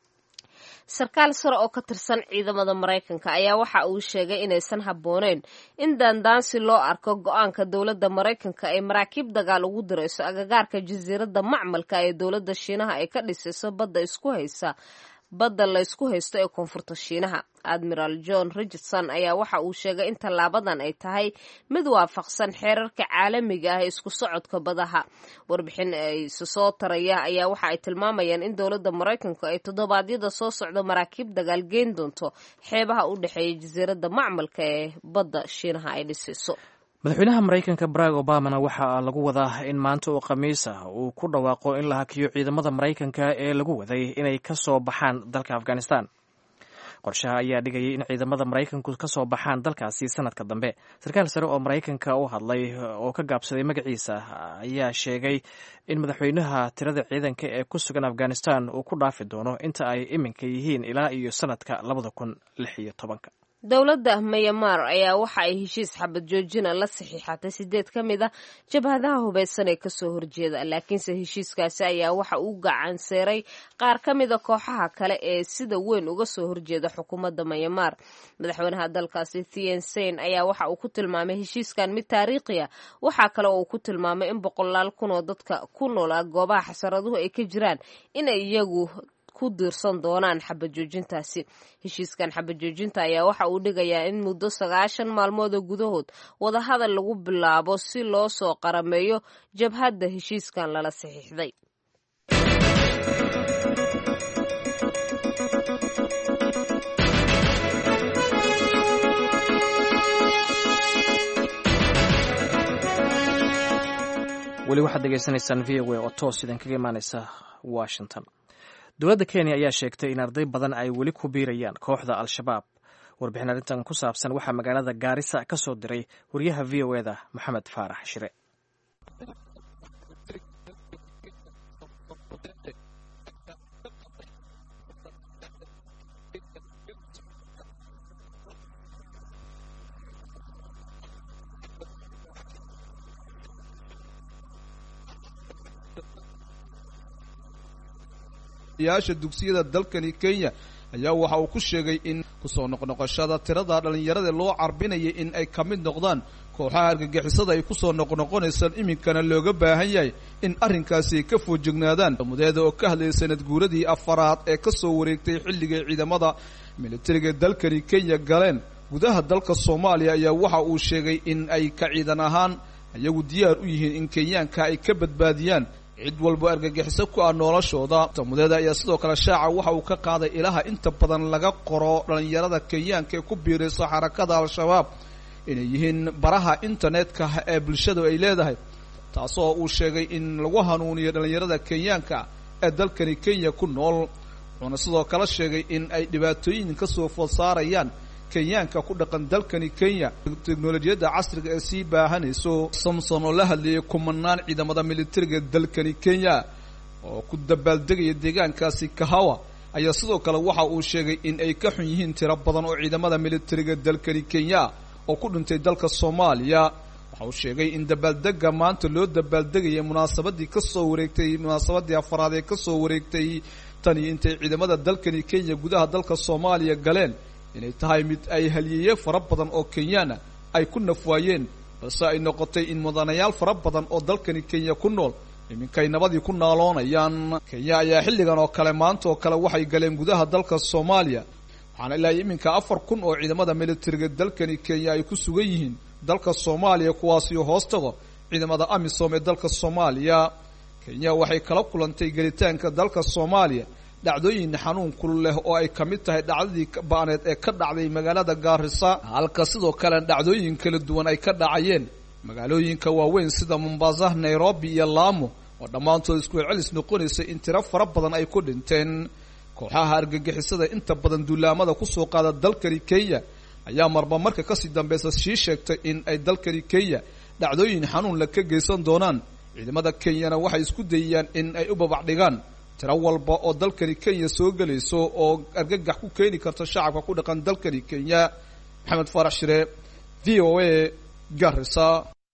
sarkaal sare oo ka tirsan ciidamada maraykanka ayaa waxa uu sheegay inaysan habbooneyn in daandaansi loo arko go-aanka dowladda maraykanka ay maraakiib dagaal ugu dirayso agagaarka jasiiradda macmalka ee dowladda shiinaha ay ka dhisayso badda isku haysa badda laysku haysto ee koonfurta shiinaha admiral john richardson ayaa waxa uu sheegay in tallaabadan ay tahay mid waafaqsan xeerarka caalamiga ah ee isku socodka badaha warbixin ayse soo taraya ayaa waxa ay tilmaamayaan in dowladda maraykanku ay toddobaadyada soo socdo maraakiib dagaal geyn doonto xeebaha u dhexeeya jasiiradda macmalka ee badda shiinaha ay dhisayso madaxweynaha maraykanka barack obamana waxaa lagu wadaa in maanta oo khamiis ah uu ku dhawaaqo in la hakiyo ciidamada maraykanka ee lagu waday inay ka soo baxaan dalka afghanistan qorshaha ayaa dhigayay in ciidamada maraykanku ka soo baxaan dalkaasi sanadka dambe sarkaal sare oo maraykanka u hadlay oo ka gaabsaday magaciisa ayaa sheegay in madaxweynaha tirada ciidanka ee ku sugan afghanistan uu ku dhaafi doono inta ay iminka yihiin ilaa iyo sanadka labada kun lix iyo tobanka dowladda mayamar ayaa waxa ay heshiis xabad joojina la saxiixatay sideed ka mid a jabhadaha hubaysan ee kasoo horjeeda laakiinse heshiiskaasi ayaa waxa uu gacanseeray qaar ka mida kooxaha kale ee sida weyn uga soo horjeeda xukuumadda mayamar madaxweynaha dalkaasi thien sein ayaa waxa uu ku tilmaamay heshiiskan mid taariikhiya waxaa kale oo uu ku tilmaamay in boqolaal kun oo dadka ku noolaa goobaha xasaraduhu ay ka jiraan inay iyagu ku diirsan doonaan xabajoojintaasi heshiiskan xabajoojinta ayaa waxa uu dhigayaa in muddo sagaashan maalmood oo gudahood wadahadal lagu bilaabo si loo soo qarameeyo jabhadda heshiiskan lala saxiixday weli waxaad degeysanaysaan v o a oo toos idinkaga imaaneysa washington dowladda kenya ayaa sheegtay in arday badan ay weli ku biirayaan kooxda al-shabaab warbixin arrintan ku saabsan waxaa magaalada gaarisa ka soo diray wariyaha v o eda moxamed faarax shire yaasha dugsiyada dalkani kenya ayaa waxa uu ku sheegay in kusoo noqnoqoshada tirada dhallinyarada loo carbinayay in ay ka mid noqdaan kooxaha argagixisada ay kusoo noqnoqonaysaan iminkana looga baahan yahay in arrinkaasi ay ka foojignaadaan mudeeda oo ka hadlayay sanad guuradii afaraad ee kasoo wareegtay xilligay ciidamada militariga dalkani kenya galeen gudaha dalka soomaaliya ayaa waxa uu sheegay in ay ka ciidan ahaan iyagu diyaar u yihiin in kenyaanka ay ka badbaadiyaan cid walba argagixiso ku ah noloshooda mudeeda ayaa sidoo kale shaaca waxa uu ka qaaday ilaha inta badan laga qoro dhallinyarada kenyaanka ee ku biirayso xarakada al-shabaab inay yihiin baraha internetka ee bulshadu ay leedahay taasoo uu sheegay in lagu hanuuniyo dhallinyarada kenyaanka ee dalkani kenya ku nool wuxuuna sidoo kale sheegay in ay dhibaatooyin kasoo food saarayaan kenyaanka ku dhaqan dalkani kenya teknolojiyadda casriga ee sii baahanayso samson oo la hadlayay kumanaan ciidamada militariga dalkani kenya oo ku dabaaldegaya deegaankaasi kahawa ayaa sidoo kale waxa uu sheegay in ay ka xun yihiin tiro badan oo ciidamada militariga dalkani kenya oo ku dhintay dalka soomaaliya waxa uu sheegay in dabaaldega maanta loo dabaaldegaya munaasabadii kasoo wareegtay munaasabadii afaraad ee kasoo wareegtay tan iyo intay ciidamada dalkani kenya gudaha dalka soomaaliya galeen inay tahay mid ay haliyeeye fara badan oo kenyaana ay ku nafwaayeen balse ay noqotay in mudanayaal fara badan oo dalkani kenya ku nool iminkay nabadii ku naaloonayaan kenya ayaa xilligan oo kale maanta oo kale waxay galeen gudaha dalka soomaaliya waxaana ilaa iminka afar kun oo ciidamada militariga dalkani kenya ay ku sugan yihiin dalka soomaaliya kuwaasiyo hoos tago ciidamada amisom ee dalka soomaaliya kenya waxay kala kulantay gelitaanka dalka soomaaliya dhacdooyin xanuun kul leh oo ay ka mid tahay dhacdadii ba'aneed ee ka dhacday magaalada gaarisa halka sidoo kale dhacdooyin kala duwan ay ka dhacayeen magaalooyinka waaweyn sida mombasa nairobi iyo laamo oo dhammaantood isku celcelis noqonaysay in tiro fara badan ay ku dhinteen kooxaha argagixisada inta badan duulaamada kusoo qaada dalkani kenya ayaa marba marka kasii dambeysa sii sheegtay in ay dalkani kenya dhacdooyin xanuun la ka geysan doonaan ciidamada kenyana waxay isku dayayaan in ay u babac dhigaan tiro walba oo dalkani kenya soo gelayso oo argagax ku keeni karta shacabka ku dhaqan dalkani kenya maxamed faarax shire v o a garisa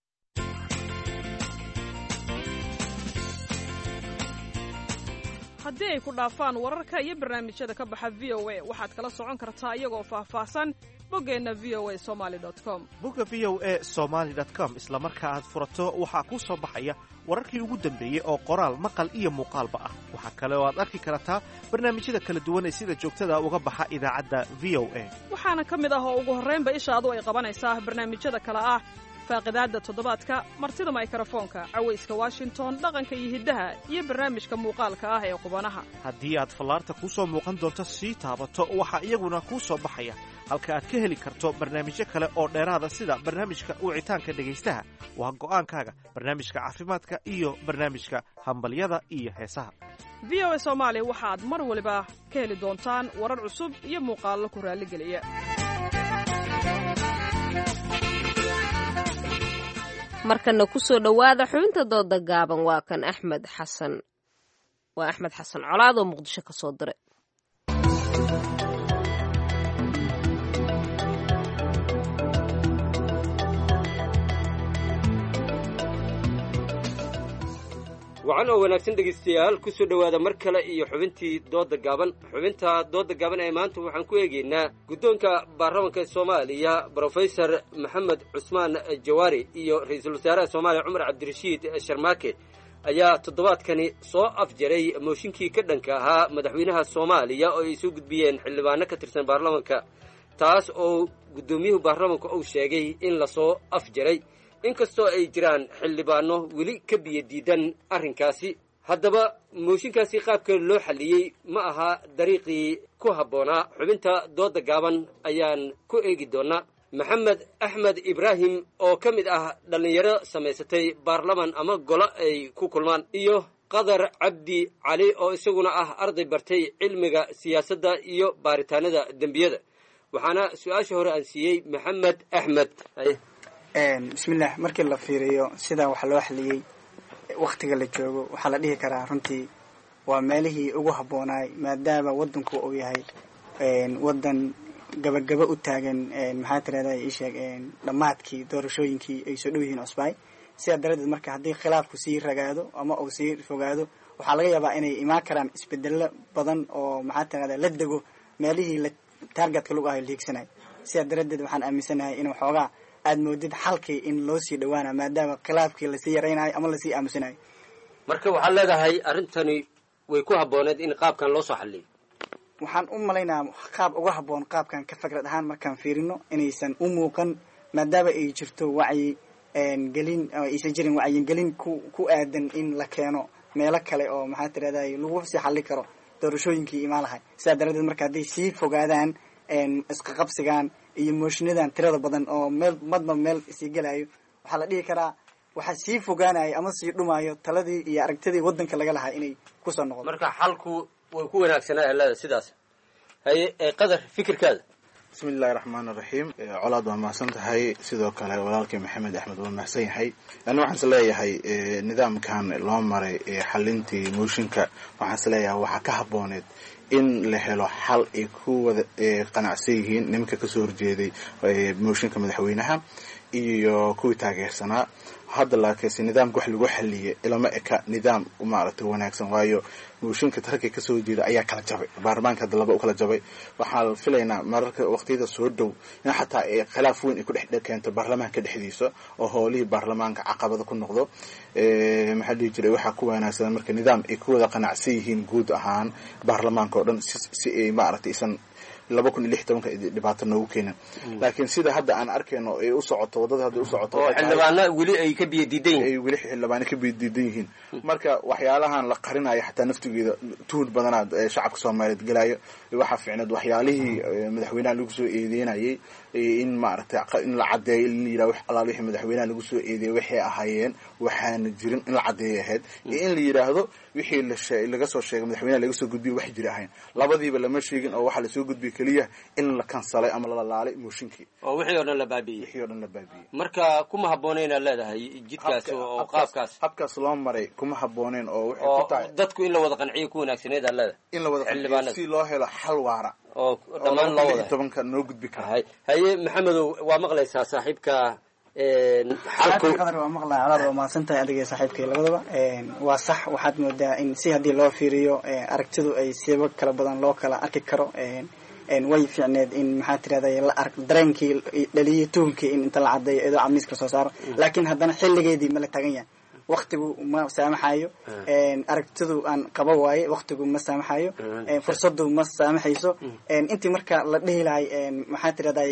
haddii ay ku dhaafaan wararka iyo barnaamijyada ka baxa v o a waxaad kala socon kartaa iyagoo faahfaahsan boggeenna v o a somali com bogga v o a somaali com isla marka aad furato waxaa kuu soo baxaya wararkii ugu dambeeyey oo qoraal maqal iyo muuqaalba ah waxaa kale oo aad arki kartaa barnaamijyada kala duwan ee sida joogtada uga baxa idaacadda v o a waxaana ka mid ah oo ugu horraynba ishaadu ay qabanaysaa barnaamijyada kale ah faaqidaadda toddobaadka martida maykarafoonka cawayska washington dhaqanka iyo hiddaha iyo barnaamijka muuqaalka ah ee qubanaha haddii aad fallaarta kuu soo muuqan doonto sii taabato waxaa iyaguna kuu soo baxaya halka aad ka heli karto barnaamijyo kale oo dheeraada sida barnaamijka wicitaanka dhegaystaha waa go'aankaaga barnaamijka caafimaadka iyo barnaamijka hambalyada iyo heesaha v o a soomaali waxaad mar waliba ka heli doontaan warar cusub iyo muuqaallo ku raalligeliya markana kusoo dhowaada xubinta dooda gaaban waa kan axmed xasan waa axmed xasan colaad oo muqdisho ka soo diray wacan oo wanaagsan dhegaystayaal ku soo dhowaada mar kale iyo xubintii dooda gaaban xubinta dooda gaaban ee maanta waxaan ku eegaynaa guddoonka baarlamanka soomaaliya brofesor maxamed cusmaan jawaari iyo ra-iisul wasaaraha soomaaliya cumar cabdirashiid sharmaake ayaa toddobaadkani soo afjaray mooshinkii ka dhanka ahaa madaxweynaha soomaaliya oo ay soo gudbiyeen xildhibaano ka tirsan baarlamanka taas oo guddoomiyuhu baarlamanka uu sheegay in lasoo afjaray inkastoo ay jiraan xildhibaano weli ka biyo diidan arrinkaasi haddaba mooshinkaasi qaabka loo xalliyey ma aha dariiqii ku habboonaa xubinta dooda gaaban ayaan ku eegi doonnaa maxamed axmed ibraahim oo ka mid ah dhallinyaro samaysatay baarlaman ama golo ay ku kulmaan iyo qadar cabdi cali oo isaguna ah arday bartay cilmiga siyaasadda iyo baaritaanada dembiyada waxaana su-aasha hore aan siiyey maxamed axmed bismillaah markii la fiiriyo sidaa wax loo xaliyey waktiga la joogo waxaa la dhihi karaa runtii waa meelihii ugu habboonaay maadaama waddanku uu yahay waddan gabagaba u taagan maxaa tirahda isheeg dhammaadkii doorashooyinkii ay soo dhow yihiin cusbaay sidaa daradeed marka haddii khilaafku sii ragaado ama uu sii fogaado waxaa laga yaabaa inay imaan karaan isbedelo badan oo maxaa tirahda la dego meelihii la taargetka lagu ahay liigsanayo sidaa daradeed waxaan aaminsanahay in waxoogaa aad moodid xalkii in loo sii dhawaana maadaama khilaafkii lasii yaraynayo ama lasii aamusinayo marka waxaad leedahay arrintani way ku habbooneed in qaabkan loo soo xalliyo waxaan u malaynaa qaab uga habboon qaabkan ka fikrad ahaan markaan fiirino inaysan u muuqan maadaama ay jirto wacyi gelin aysan jirin wacyigelin ku ku aadan in la keeno meelo kale oo maxaa tirahday lagu sii xalli karo doorashooyinkii imaan lahay sidaa daradeed marka hadday sii fogaadaan isqaqabsigan iyo mooshiinadan tirada badan oo meel madba meel sii gelayo waxaa la dhihi karaa waxaa sii fogaanayo ama sii dhumayo taladii iyo aragtidii wadanka laga lahaa inay kusoo noqoto marka xalku way ku wanaagsanaa helada sidaas haye qadar fikirkaada bismi illahi raxmaan iraxiim colaad waa mahadsan tahay sidoo kale walaalkii maxamed axmed waa mahadsan yahay ani waxaan is leeyahay nidaamkan loo maray xalintii mooshinka waxaan is leeyahay waxaa ka habbooneed in la helo xal ay ku wada qanacsan yihiin nimanka kasoo horjeeday mooshinka madaxweynaha iyo kuwii taageersanaa hadda laakiinse nidaamka wax lagu xaliyay ilama eka nidaam maaragtay wanaagsan waayo mooshinka ragga kasoo jeeda ayaa kala jabay baarlamaanka hadda laba u kala jabay waxaan filaynaa mararka waqtiyada soo dhow in xataa khilaaf weyn ay ku dhex keento baarlamaanka dhexdiisa oo howlihii baarlamaanka caqabada ku noqdo maxaa dhihi jiray waxaa ku wanaagsan marka nidaam ay ku wada qanacsan yihiin guud ahaan baarlamaanka oo dhan si ay maaragtay isan laba kun iyo lix tobanka dhibaato noogu keenin laakiin sida hadda aan arkayno ay u socoto waddada hadda u socoto oo xildhibaana weli ay ka biyo diidan yihiin ay weli xildhibaana ka biyo diidan yihiin marka waxyaalahan la qarinayo xataa naftigeeda tuhun badanaad shacabka soomaaliyeed gelayo waxaa fiicneed waxyaalihii madaxweynaha lagu soo eedeynayay in maaragtay in la caddeeyo in la yidhaha wax alaal wixii madaxweynaha lagu soo eedeeyay waxay ahaayeen waxaana jirin in la caddeeyay ahayd iyo in la yidhaahdo wixii la laga soo sheegay madaxweynaha laga soo gudbiyay wax jiri ahayn labadiiba lama sheegin oo waxaa lasoo gudbiyay keliya in la kansalay ama la laalay mooshinkii oo wixii oo dhan la baabi'iyey wixii oo dhan la baabi'iyey marka kuma habboona inaad leedahay jidkaas oo qaabkaas habkaas loo maray kuma habbooneen oo waxay oo ku tahay dadku in la wada qanciyo ku wanaagsaneed aad leedahay in la wada qanciyo si loo helo xal waara oo dhammaan loo wada tobanka noo gudbi kara haye maxamedow waa maqlaysaa saaxiibka xalku qadar waa maqlaa colaad waa mahadsan tahay adiga saaxiibkay labadaba waa sax waxaad moodaa in si haddii loo fiiriyo aragtidu ay siba kala badan loo kala arki karo way fiicneed in maxaa tirahday la ark dareenkii dhaliyay tuhunkii in inta la cadeeyo iyadoo camiiska soo saaro laakiin haddana xilligeedii ma la tagan yahay waktigu ma saamaxayo aragtidu aan qaba waaye waktigu ma saamaxayo fursadu ma saamaxayso intii marka la dhihi lahay maxaa tirahday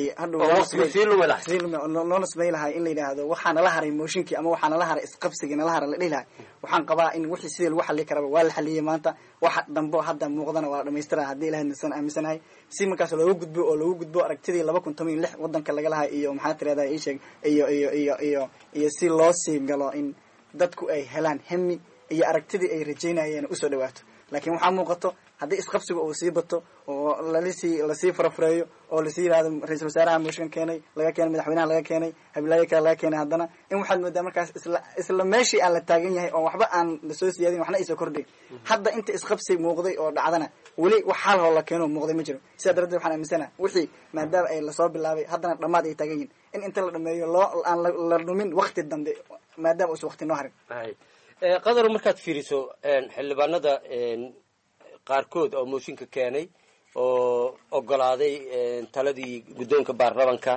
hadhowloola samay lahay in la yidhaahdo waxaa nala haray mooshinkii ama waxaa nala haray isqabsigii nala haray la dhihi lahay waxaan qabaa in wixii sidii lagu xali karaba waa la xaliyay maanta waxa dambo hadda muuqdana waa la dhamaystira haddii ilahay nasan aaminsanahay si markaas looga gudbo oo looga gudbo aragtidii laba kun toban iyo lix wadanka laga lahay iyo maxaa tirahday isheeg iyo iyo iyo iyo iyo si loo sii galo in dadku ay helaan hemi iyo aragtidii ay rajaynayeen usoo dhawaato laakiin waxaa muuqato haddii isqabsiga uu sii bato oo lalisii lasii farafureeyo oo lasii yihahdo ra-iisul wasaaraha mooshin keenay laga keenay madaxweynaha laga keenay habilaayo kale laga keenay haddana in waxaad moodaa markaas isla isla meeshii aan la taagan yahay oo waxba aan lasoo siyaadin waxna aysoo kordhay hadda inta isqabsi muuqday oo dhacdana weli wax xal hoo la keeno muuqday ma jiro sidaa daradeed waxaan aaminsana wixii maadaama ay lasoo bilaabay haddana dhammaad ay taagan yihin in inta la dhameeyo loo aan la dhumin wakti dambe maadaama uusa wakti noo harin qadar markaad fiiriso xildhibaanada qaarkood oo mooshinka keenay oo ogolaaday taladii guddoonka baarlamanka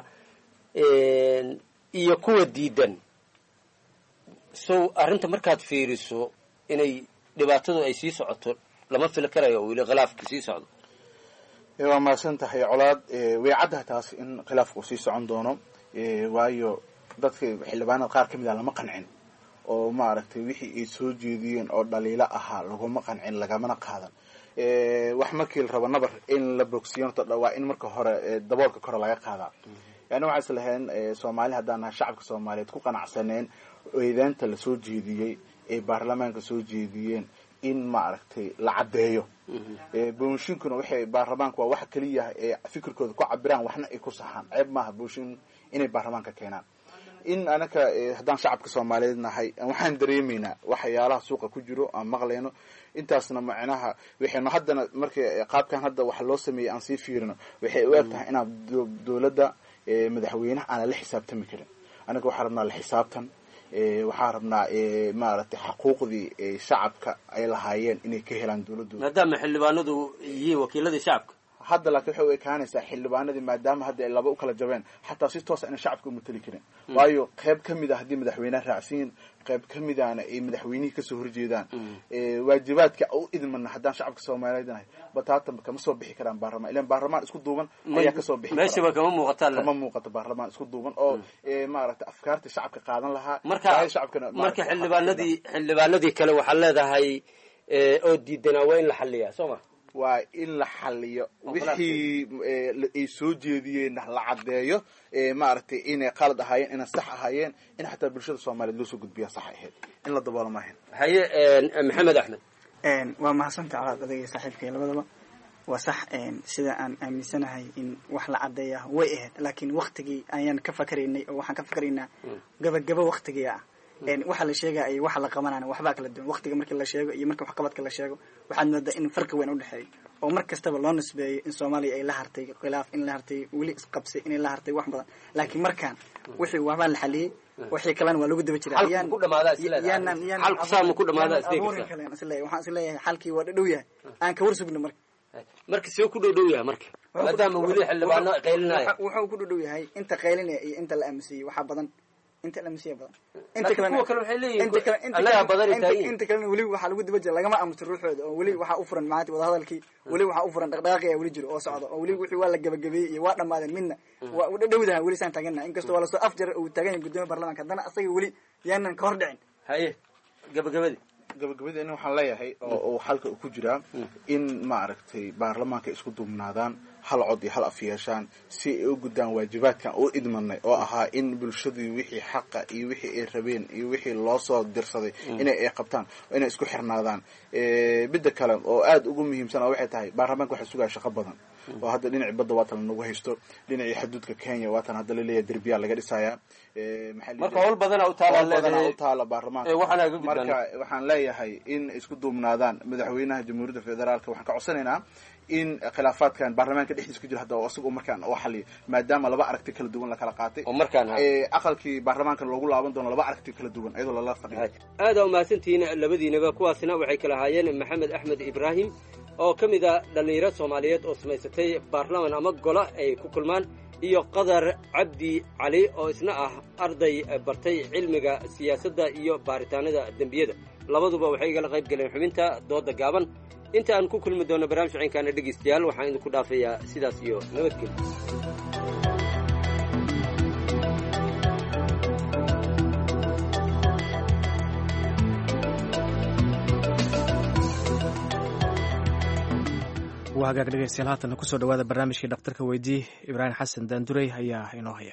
iyo kuwa diidan so arrinta markaad fiiriso inay dhibaatadu ay sii socoto lama fili karayo oo weli khilaafka sii socdo waa mahadsan tahay colaad way caddaha taas in khilaafku sii socon doono waayo dadka xildhibaanada qaar ka mid ah lama qancin oo maaragtay wixii ay soo jeediyeen oo dhaliilo ahaa laguma qancin lagamana qaadan wax markii la rabo nabar in la bogsiyo horta waa in marka hore daboolka kore laga qaadaa yani waxaa is lahayn soomaali haddaan nahay shacabka soomaaliyeed ku qanacsaneen eedaanta lasoo jeediyey ay baarlamaanka soo jeediyeen in maaragtay la caddeeyo booshinkuna waxay baarlamaanka waa waxa keliya ee fikirkooda ku cabiraan waxna ay ku saxaan ceeb maaha booshin inay baarlamaanka keenaan in anaka haddaan shacabka soomaaliyeed nahay waxaan dareemaynaa waxyaalaha suuqa ku jiro aan maqlayno intaasna macnaha waxaynu haddana marka qaabkan hadda waxa loo sameeyey aan sii fiirino waxay u eg tahay inaan dowladda madaxweynaha aanan la xisaabtami karin anaga waxaa rabnaa la xisaabtan waxaan rabnaa maaragtay xaquuqdii shacabka ay lahaayeen inay ka helaan dowladooda maadaama xildhibaanadu yihiin wakiiladii shacabka hadda laakiin waxay u ekaanaysaa xildhibaanadii maadaama hadda ay laba u kala jabeen xataa si toosa inay shacabka u mateli karin waayo qayb ka mid a haddii madaxweyneha raacsiin qayb ka midaana ay madaxweynihii kasoo horjeedaan waajibaadka u idmana haddaan shacabka soomaaliyeed nahay bataatan kama soo bixi karaan baarlamaan ilan baarlamaan isku duuban ayaa kasoo bixi meeshaba kama muuqataa kama muuqato baarlamaan isku duuban oo maaragtay afkaarta shacabka qaadan lahaa marka shacabkana marka xildhibaanadii xildhibaanadii kale waxaa leedahay oo diidanaa waa in la xaliyaa soo ma waa in la xaliyo wixii ay soo jeediyeenna la caddeeyo maaragtay inay qalad ahaayeen inay sax ahaayeen in xataa bulshada soomaaliyeed loo soo gudbiya sax ahayd in la daboolo maahan haye maxamed axmed waa mahadsanta calaad adagay saaxiibkay labadaba waa sax sida aan aaminsanahay in wax la caddeeya way ahayd laakiin waktigii ayaan ka fakaraynay oo waxaan ka fakaraynaa gabagabo waktigii ah waxa la sheegaya iyo waxa la qabanana waxbaa kala duwan waqtiga markii la sheego iyo marka waxqabadka la sheego waxaad moodaa in farqi weyn udhexeeyo oo mar kastaba loo nisbeeyo in soomaaliya ay la hartay khilaaf in la hartay weli isqabsay inay la hartay wax badan laakiin markaan wixii waxbaa la xaliyey wixii kalena waa lagu daba jira waxaan isleeyahay xalkii waa dhadhow yahay aan ka war sugno marka marka see ku dhow dhow yahay marka maadaama weli xildhibaano qaylinaya wuxuu ku dhodhow yahay inta qaylinaya iyo inta la aamusiyey waxaa badan inta lamsiya badan inta kalena inta kalena weli waxaa lagu daba jira lagama aamusin ruuxooda oo weli waxaa u furan maanta wadahadalkii weli waxaa u furan dhaqdhaqaaqi ayaa weli jiro oo socda oo weli wixii waa la gabagabeeyey iyo waa dhamaadeen midna waa u dhadhowdaha weli saan taagana inkastoo waa lasoo afjar uu taagan yahay gudoomiya baarlamanka haddana asaga weli yaanan ka hor dhicin haye gabagabadii gabagabadii in waxaan leeyahay oo uu xalka ku jiraa in maaragtay baarlamaanka isku duubnaadaan hal cod iyo hal af yeeshaan si ay u guddaan waajibaadkan u idmanay oo ahaa in bulshadii wixii xaqa iyo wixii ay rabeen iyo wixii loo soo dirsaday inay ay qabtaan inay isku xirnaadaan midda kale oo aada ugu muhiimsan oo waxay tahay baarlamaanka waxaa sugaya shaqo badan oo hadda dhinacii badda waatan nagu haysto dhinacii xuduudka kenya waatan hadda laleeyahay derbiyaa laga dhisayaa marka howl badana utaala utaala baarlamaanka marka waxaan leeyahay in isku duubnaadaan madaxweynaha jamhuuriyadda federaalka waxaan ka codsanaynaa in khilaafaadkan baarlamaanka dhexdiisa ku jira hadda isaga markaan oo xaliyo maadaama laba aragti kala duwan lakala qaatay oo markaan aqalkii baarlamaanka loogu laaban doono laba aragti kala duwan iyadoo lala fadhiyo aada umahadsantihiin labadiinaba kuwaasina waxay kala ahaayeen maxamed axmed ibraahim oo ka mid a dhallinyaro soomaaliyeed oo samaysatay baarlaman ama golo ay ku kulmaan iyo qadar cabdi cali oo isna ah arday bartay cilmiga siyaasadda iyo baaritaanada dembiyada labaduba waxay igala qayb galeen xubinta dooda gaaban inta aan ku kulmi doono barnaamij ciinkaana dhegaystayaal waxaan idinku dhaafayaa sidaas iyo nabadgelyo waa hagaag dhegeystayaal haatana kusoo dhawaada barnaamijkii dhakhtarka weydii ibraahim xasan daandurey ayaa inoo haya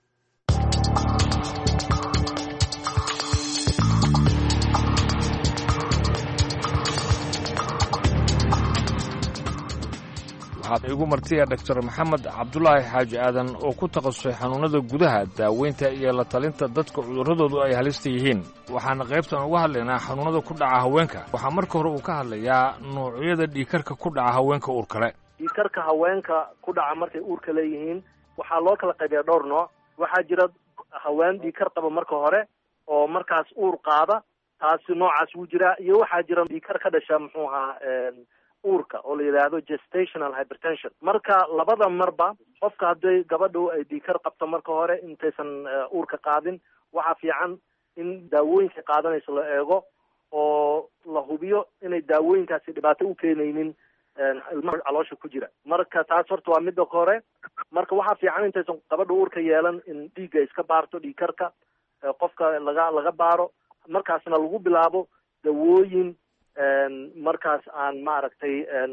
waxaad igu martiya doctor maxamed cabdulaahi xaaji aadan oo ku takhasusay xanuunnada gudaha daaweynta iyo la talinta dadka cudurradoodu ay halista yihiin waxaana qaybtan uga hadlaynaa xanuunnada ku dhaca haweenka waxaa marka hore uu ka hadlayaa noocyada dhiikarka ku dhaca haweenka uur kale dhiikarka haweenka ku dhaca markay uurka leeyihiin waxaa loo kala qaybiyaa dhowr nooc waxaa jira haween dhiikar qaba marka hore oo markaas uur qaada taasi noocaas wuu jiraa iyo waxaa jira dhiikar ka dhasha muxuu ahaa uurka oo la yidhaahdo gestational hypertension marka labada marba qofka hadday gabadhu ay dhiikar qabto marka hore intaysan uurka qaadin waxaa fiican in daawooyinka qaadanayso la eego oo la hubiyo inay daawooyinkaasi dhibaato u keenaynin ilmaha caloosha ku jira marka taas horta waa midda hore marka waxaa fiican intaysan gabadha uurka yeelan in dhiigga iska baarto dhiikarka qofka laga laga baaro markaasna lagu bilaabo dawooyin markaas aan maaragtay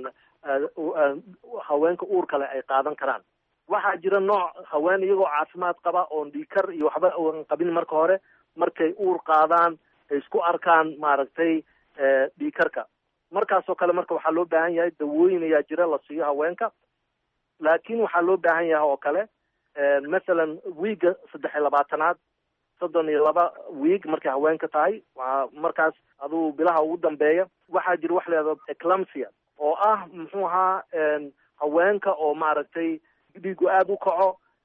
haweenka uur kale ay qaadan karaan waxaa jira nooc haween iyagoo caafimaad qaba oon dhiikar iyo waxba aan qabin marka hore markay uur qaadaan ay isku arkaan maaragtay dhiikarka markaasoo kale marka waxaa loo baahan yahay dawooyin ayaa jira la siiyo haweenka laakiin waxaa loo baahan yahay oo kale mathalan wiiga saddex iyo labaatanaad soddon iyo laba wiig markay haweenka tahay waa markaas aduu bilaha ugu dambeeya waxaa jira wax leedo eclampsia oo ah muxuu ahaa haweenka oo maaragtay dhiigu aada u kaco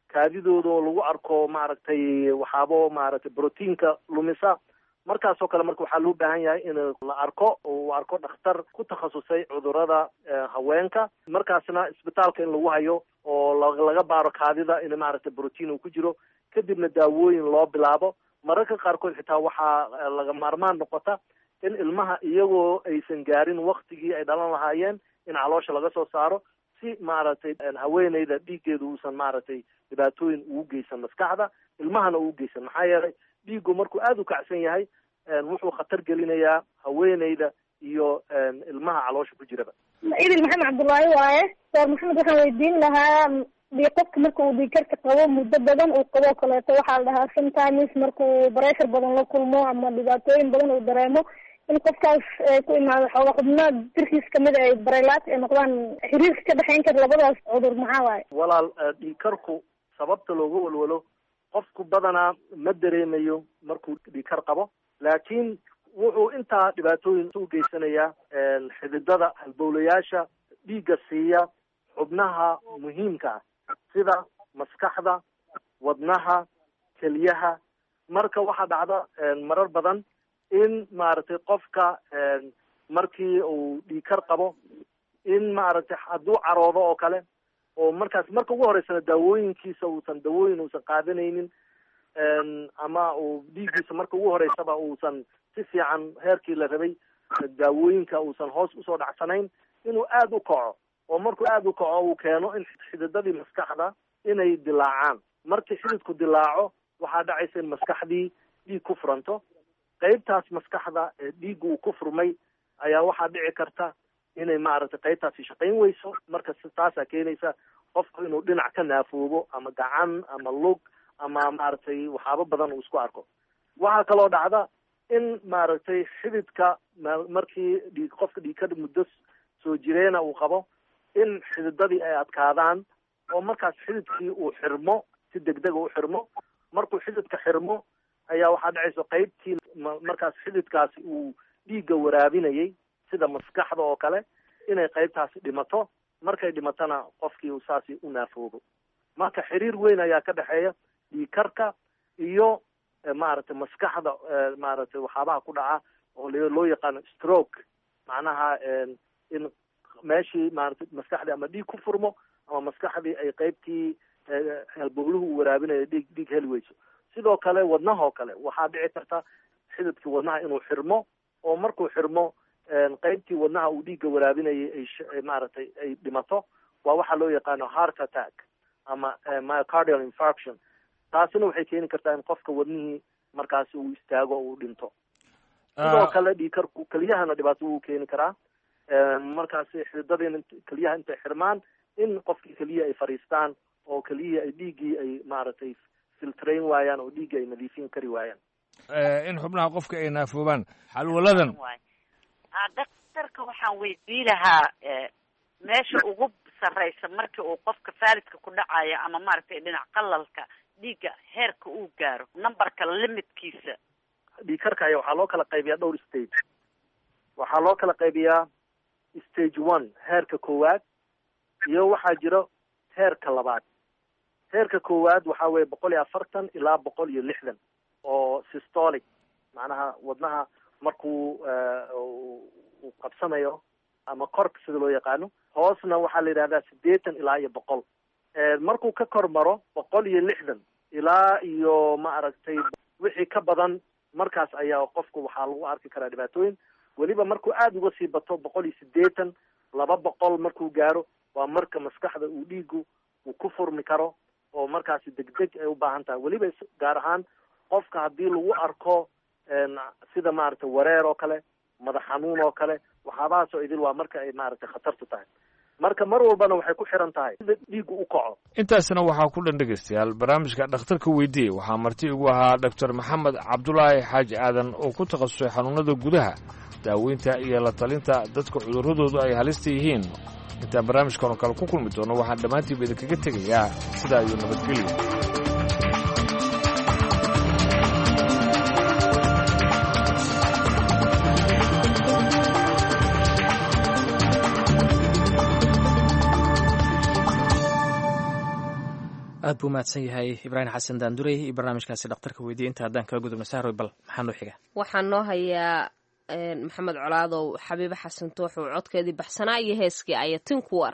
kaadidooda oo lagu arko maaragtay waxaabo maaragtay brotiinka lumisa markaasoo kale marka waxaa loo baahan yahay in la arko uu arko dhakhtar ku takhasusay cudurada haweenka markaasna isbitaalka in lagu hayo oo laga baaro kaadida in maaragtay brotiin uu ku jiro kadibna daawooyin loo bilaabo mararka qaarkood xitaa waxaa laga maarmaan noqota in ilmaha iyagoo aysan gaarin waktigii ay dhalan lahaayeen in caloosha laga soo saaro si maaragtay haweeneyda dhiiggeedu uusan maaragtay dhibaatooyin ugu geysan maskaxda ilmahana ugu geysan maxaa yeelay dhiiggu markuu aada u kacsan yahay wuxuu khatar gelinayaa haweeneyda iyo ilmaha caloosha ku jiraba idil maxamed cabdullaahi waaye soor maxamed waxaan weydiin lahaa di qofka marka uu dhiigkarka qabo muddo badan uu qabo kaleeto waxaa la dhahaa sometimes markuu bareshar badan la kulmo ama dhibaatooyin badan uu dareemo in qofkaas ku imaado xooga xubno jirkiis kamid ay barelaat ay noqdaan xiriirka ka dhexeyn kara labadaas cudur maxaa waaye walaal dhiigkarku sababta looga walwalo qofku badanaa ma dareemayo markuu dhiigkar qabo laakiin wuxuu intaa dhibaatooyin u geysanayaa xididada halbowlayaasha dhiigga siiya xubnaha muhiimka ah sida maskaxda wadnaha keliyaha marka waxaa dhacda marar badan in maaragtay qofka markii uu dhiigkar qabo in maaragtay hadduu caroodo oo kale oo markaas marka ugu horeysana daawooyinkiisa uusan dawooyin uusan qaadanaynin ama uu dhiiggiisa marka ugu horeysaba uusan si fiican heerkii la rabay daawooyinka uusan hoos usoo dhacsanayn inuu aada u kaco oo markuu aada u kaco uu keeno in xididadii maskaxda inay dilaacaan markii xididku dilaaco waxaa dhacaysa in maskaxdii dhiig ku furanto qeybtaas maskaxda ee dhiigga uu ku furmay ayaa waxaa dhici karta inay maaragtay qeybtaasi shaqayn weyso marka taasaa keenaysa qofku inuu dhinac ka naafoobo ama gacan ama lug ama maaragtay waxyaabo badan uu isku arko waxaa kaloo dhacda in maaragtay xididka markii dhiig qofka dhiigka muddo soo jireena uu qabo in xididadii ay adkaadaan oo markaas xididkii uu xirmo si degdega u xirmo markuu xididka xirmo ayaa waxaa dhacaysa qeybtii markaas xididkaasi uu dhiigga waraabinayay sida maskaxda oo kale inay qeybtaasi dhimato markay dhimatona qofkii uu saasi u naafoobo marka xiriir weyn ayaa ka dhexeeya dhiigkarka iyo maaragtay maskaxda maaragtay waxyaabaha ku dhaca oo loo yaqaano stroke macnaha in meeshii maaragtay maskaxdii ama dhiig ku furmo ama maskaxdii ay qeybtii halbowluhu uu waraabinayo dhiig dhiig heli weyso sidoo kale wadnahoo kale waxaa dhici karta xididkii wadnaha inuu xirmo oo markuu xirmo qeybtii wadnaha uu dhiigga waraabinayay ay maaragtay ay dhimato waa waxaa loo yaqaano heart attack ama myocardial infarction taasina waxay keeni kartaa in qofka wadnihii markaasi uu istaago o uu dhinto sidoo kale dhiigkarku keliyahana dhibaato wuu keeni karaa markaasi xididadiina keliyaha intay xirmaan in qofkii keliya ay fadhiistaan oo keliyihii ay dhiiggii ay maaragtay filtrayn waayaan oo dhiiggii ay nadiifin kari waayaan in xubnaha qofka ay naafoobaan xalwaladan daktarka waxaan weydii lahaa meesha ugu sarreysa markii uu qofka faalidka ku dhacayo ama maaragtay dhinac qalalka dhiigga heerka uu gaaro numberka limitkiisa dhiigkarka aya waxaa loo kala qaybiyaa dhowr stage waxaa loo kala qaybiyaa stage one heerka koowaad iyo waxaa jiro heerka labaad heerka koowaad waxaa weeye boqol iyo afartan ilaa boqol iyo lixdan oo systolic macnaha wadnaha markuu uu qabsanayo ama korka sida loo yaqaano hoosna waxaa la yidhahdaa siddeetan ilaa iyo boqol markuu ka kor maro boqol iyo lixdan ilaa iyo maaragtay wixii ka badan markaas ayaa qofku waxaa lagu arki karaa dhibaatooyin weliba markuu aada uga sii bato boqol iyo siddeetan laba boqol markuu gaaro waa marka maskaxda uu dhiigu uu ku furmi karo oo markaasi degdeg ay u baahan tahay weliba gaar ahaan qofka haddii lagu arko sida maaragtay wareer oo kale madax xanuun oo kale waxyaabahaasoo idil waa marka ay maaragtay khatartu tahay marka mar walbana waxay ku xiran tahay sida dhiiggu u kaco intaasna waxaa ku dhan dhegaystayaal barnaamijka dhakhtarka weydiiyey waxaa marti igu ahaa doctor maxamed cabdulaahi xaaji aadan oo ku takhasusay xanuunada gudaha daaweynta iyo la talinta dadka cudurradoodu ay halista yihiin intaan barnaamijkan oo kale ku kulmi doono waxaan dhammaantiiba idinkaga tegayaa sidaa iyo nabadgelyo aad buu mahadsan yahay ibraahim xasan daandurey iyo barnaamijkaasi dhakhtarka weydiye inta haddaan kala gudubna sahroy bal maxaa noo xiga waxaa noo hayaa maxamed colaadow xabiibe xasan tooxow codkeedii baxsanaa iyo heeskii ayatin kuwar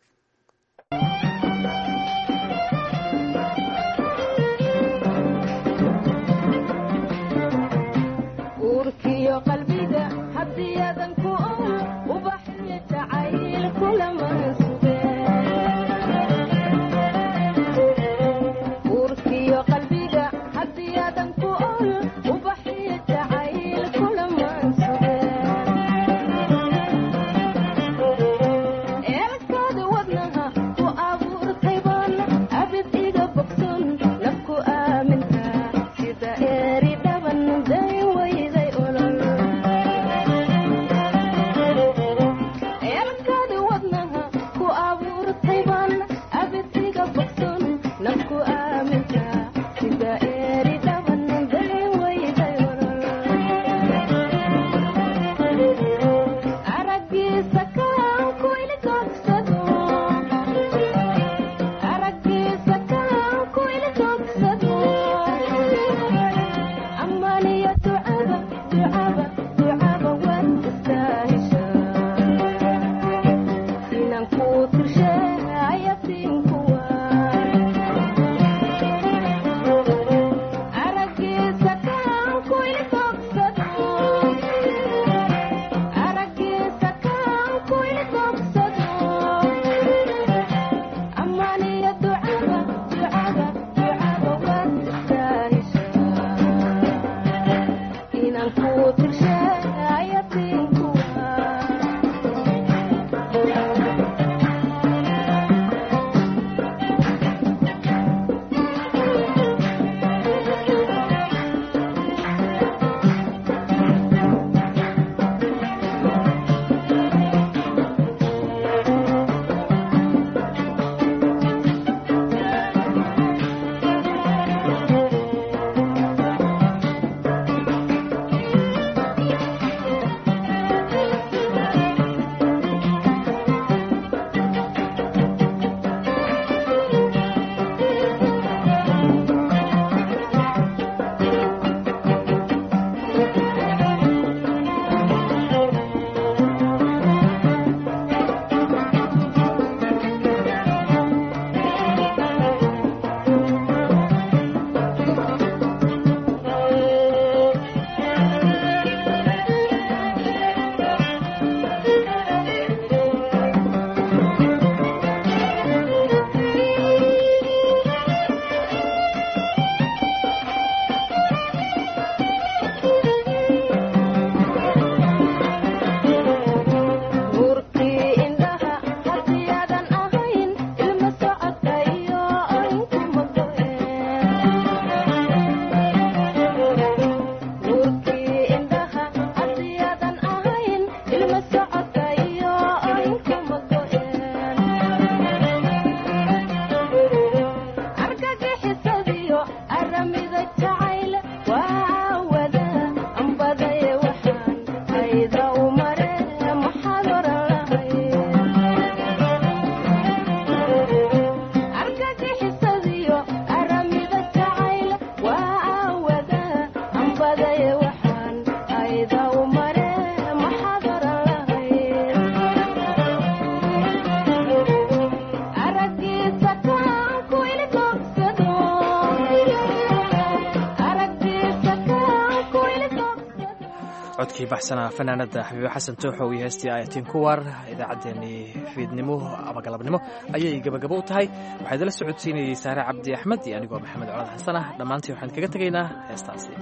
codkii baxsanaa fanaanada xabiibe xasan tooxow iyo heestii ayatiin kuwar idaacaddeenii fiidnimo ama galabnimo ayay gabagabo u tahay waxaa idala socodsiinayey saare cabdi axmed iyo anigoo maxamed colaad xasan ah dhammaantii waxaan kaga tegaynaa heestaasi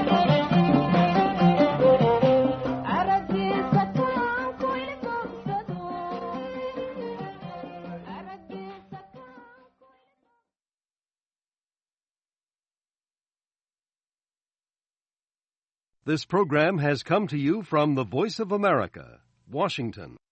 Thank you. This program has come to you from the Voice of America, Washington.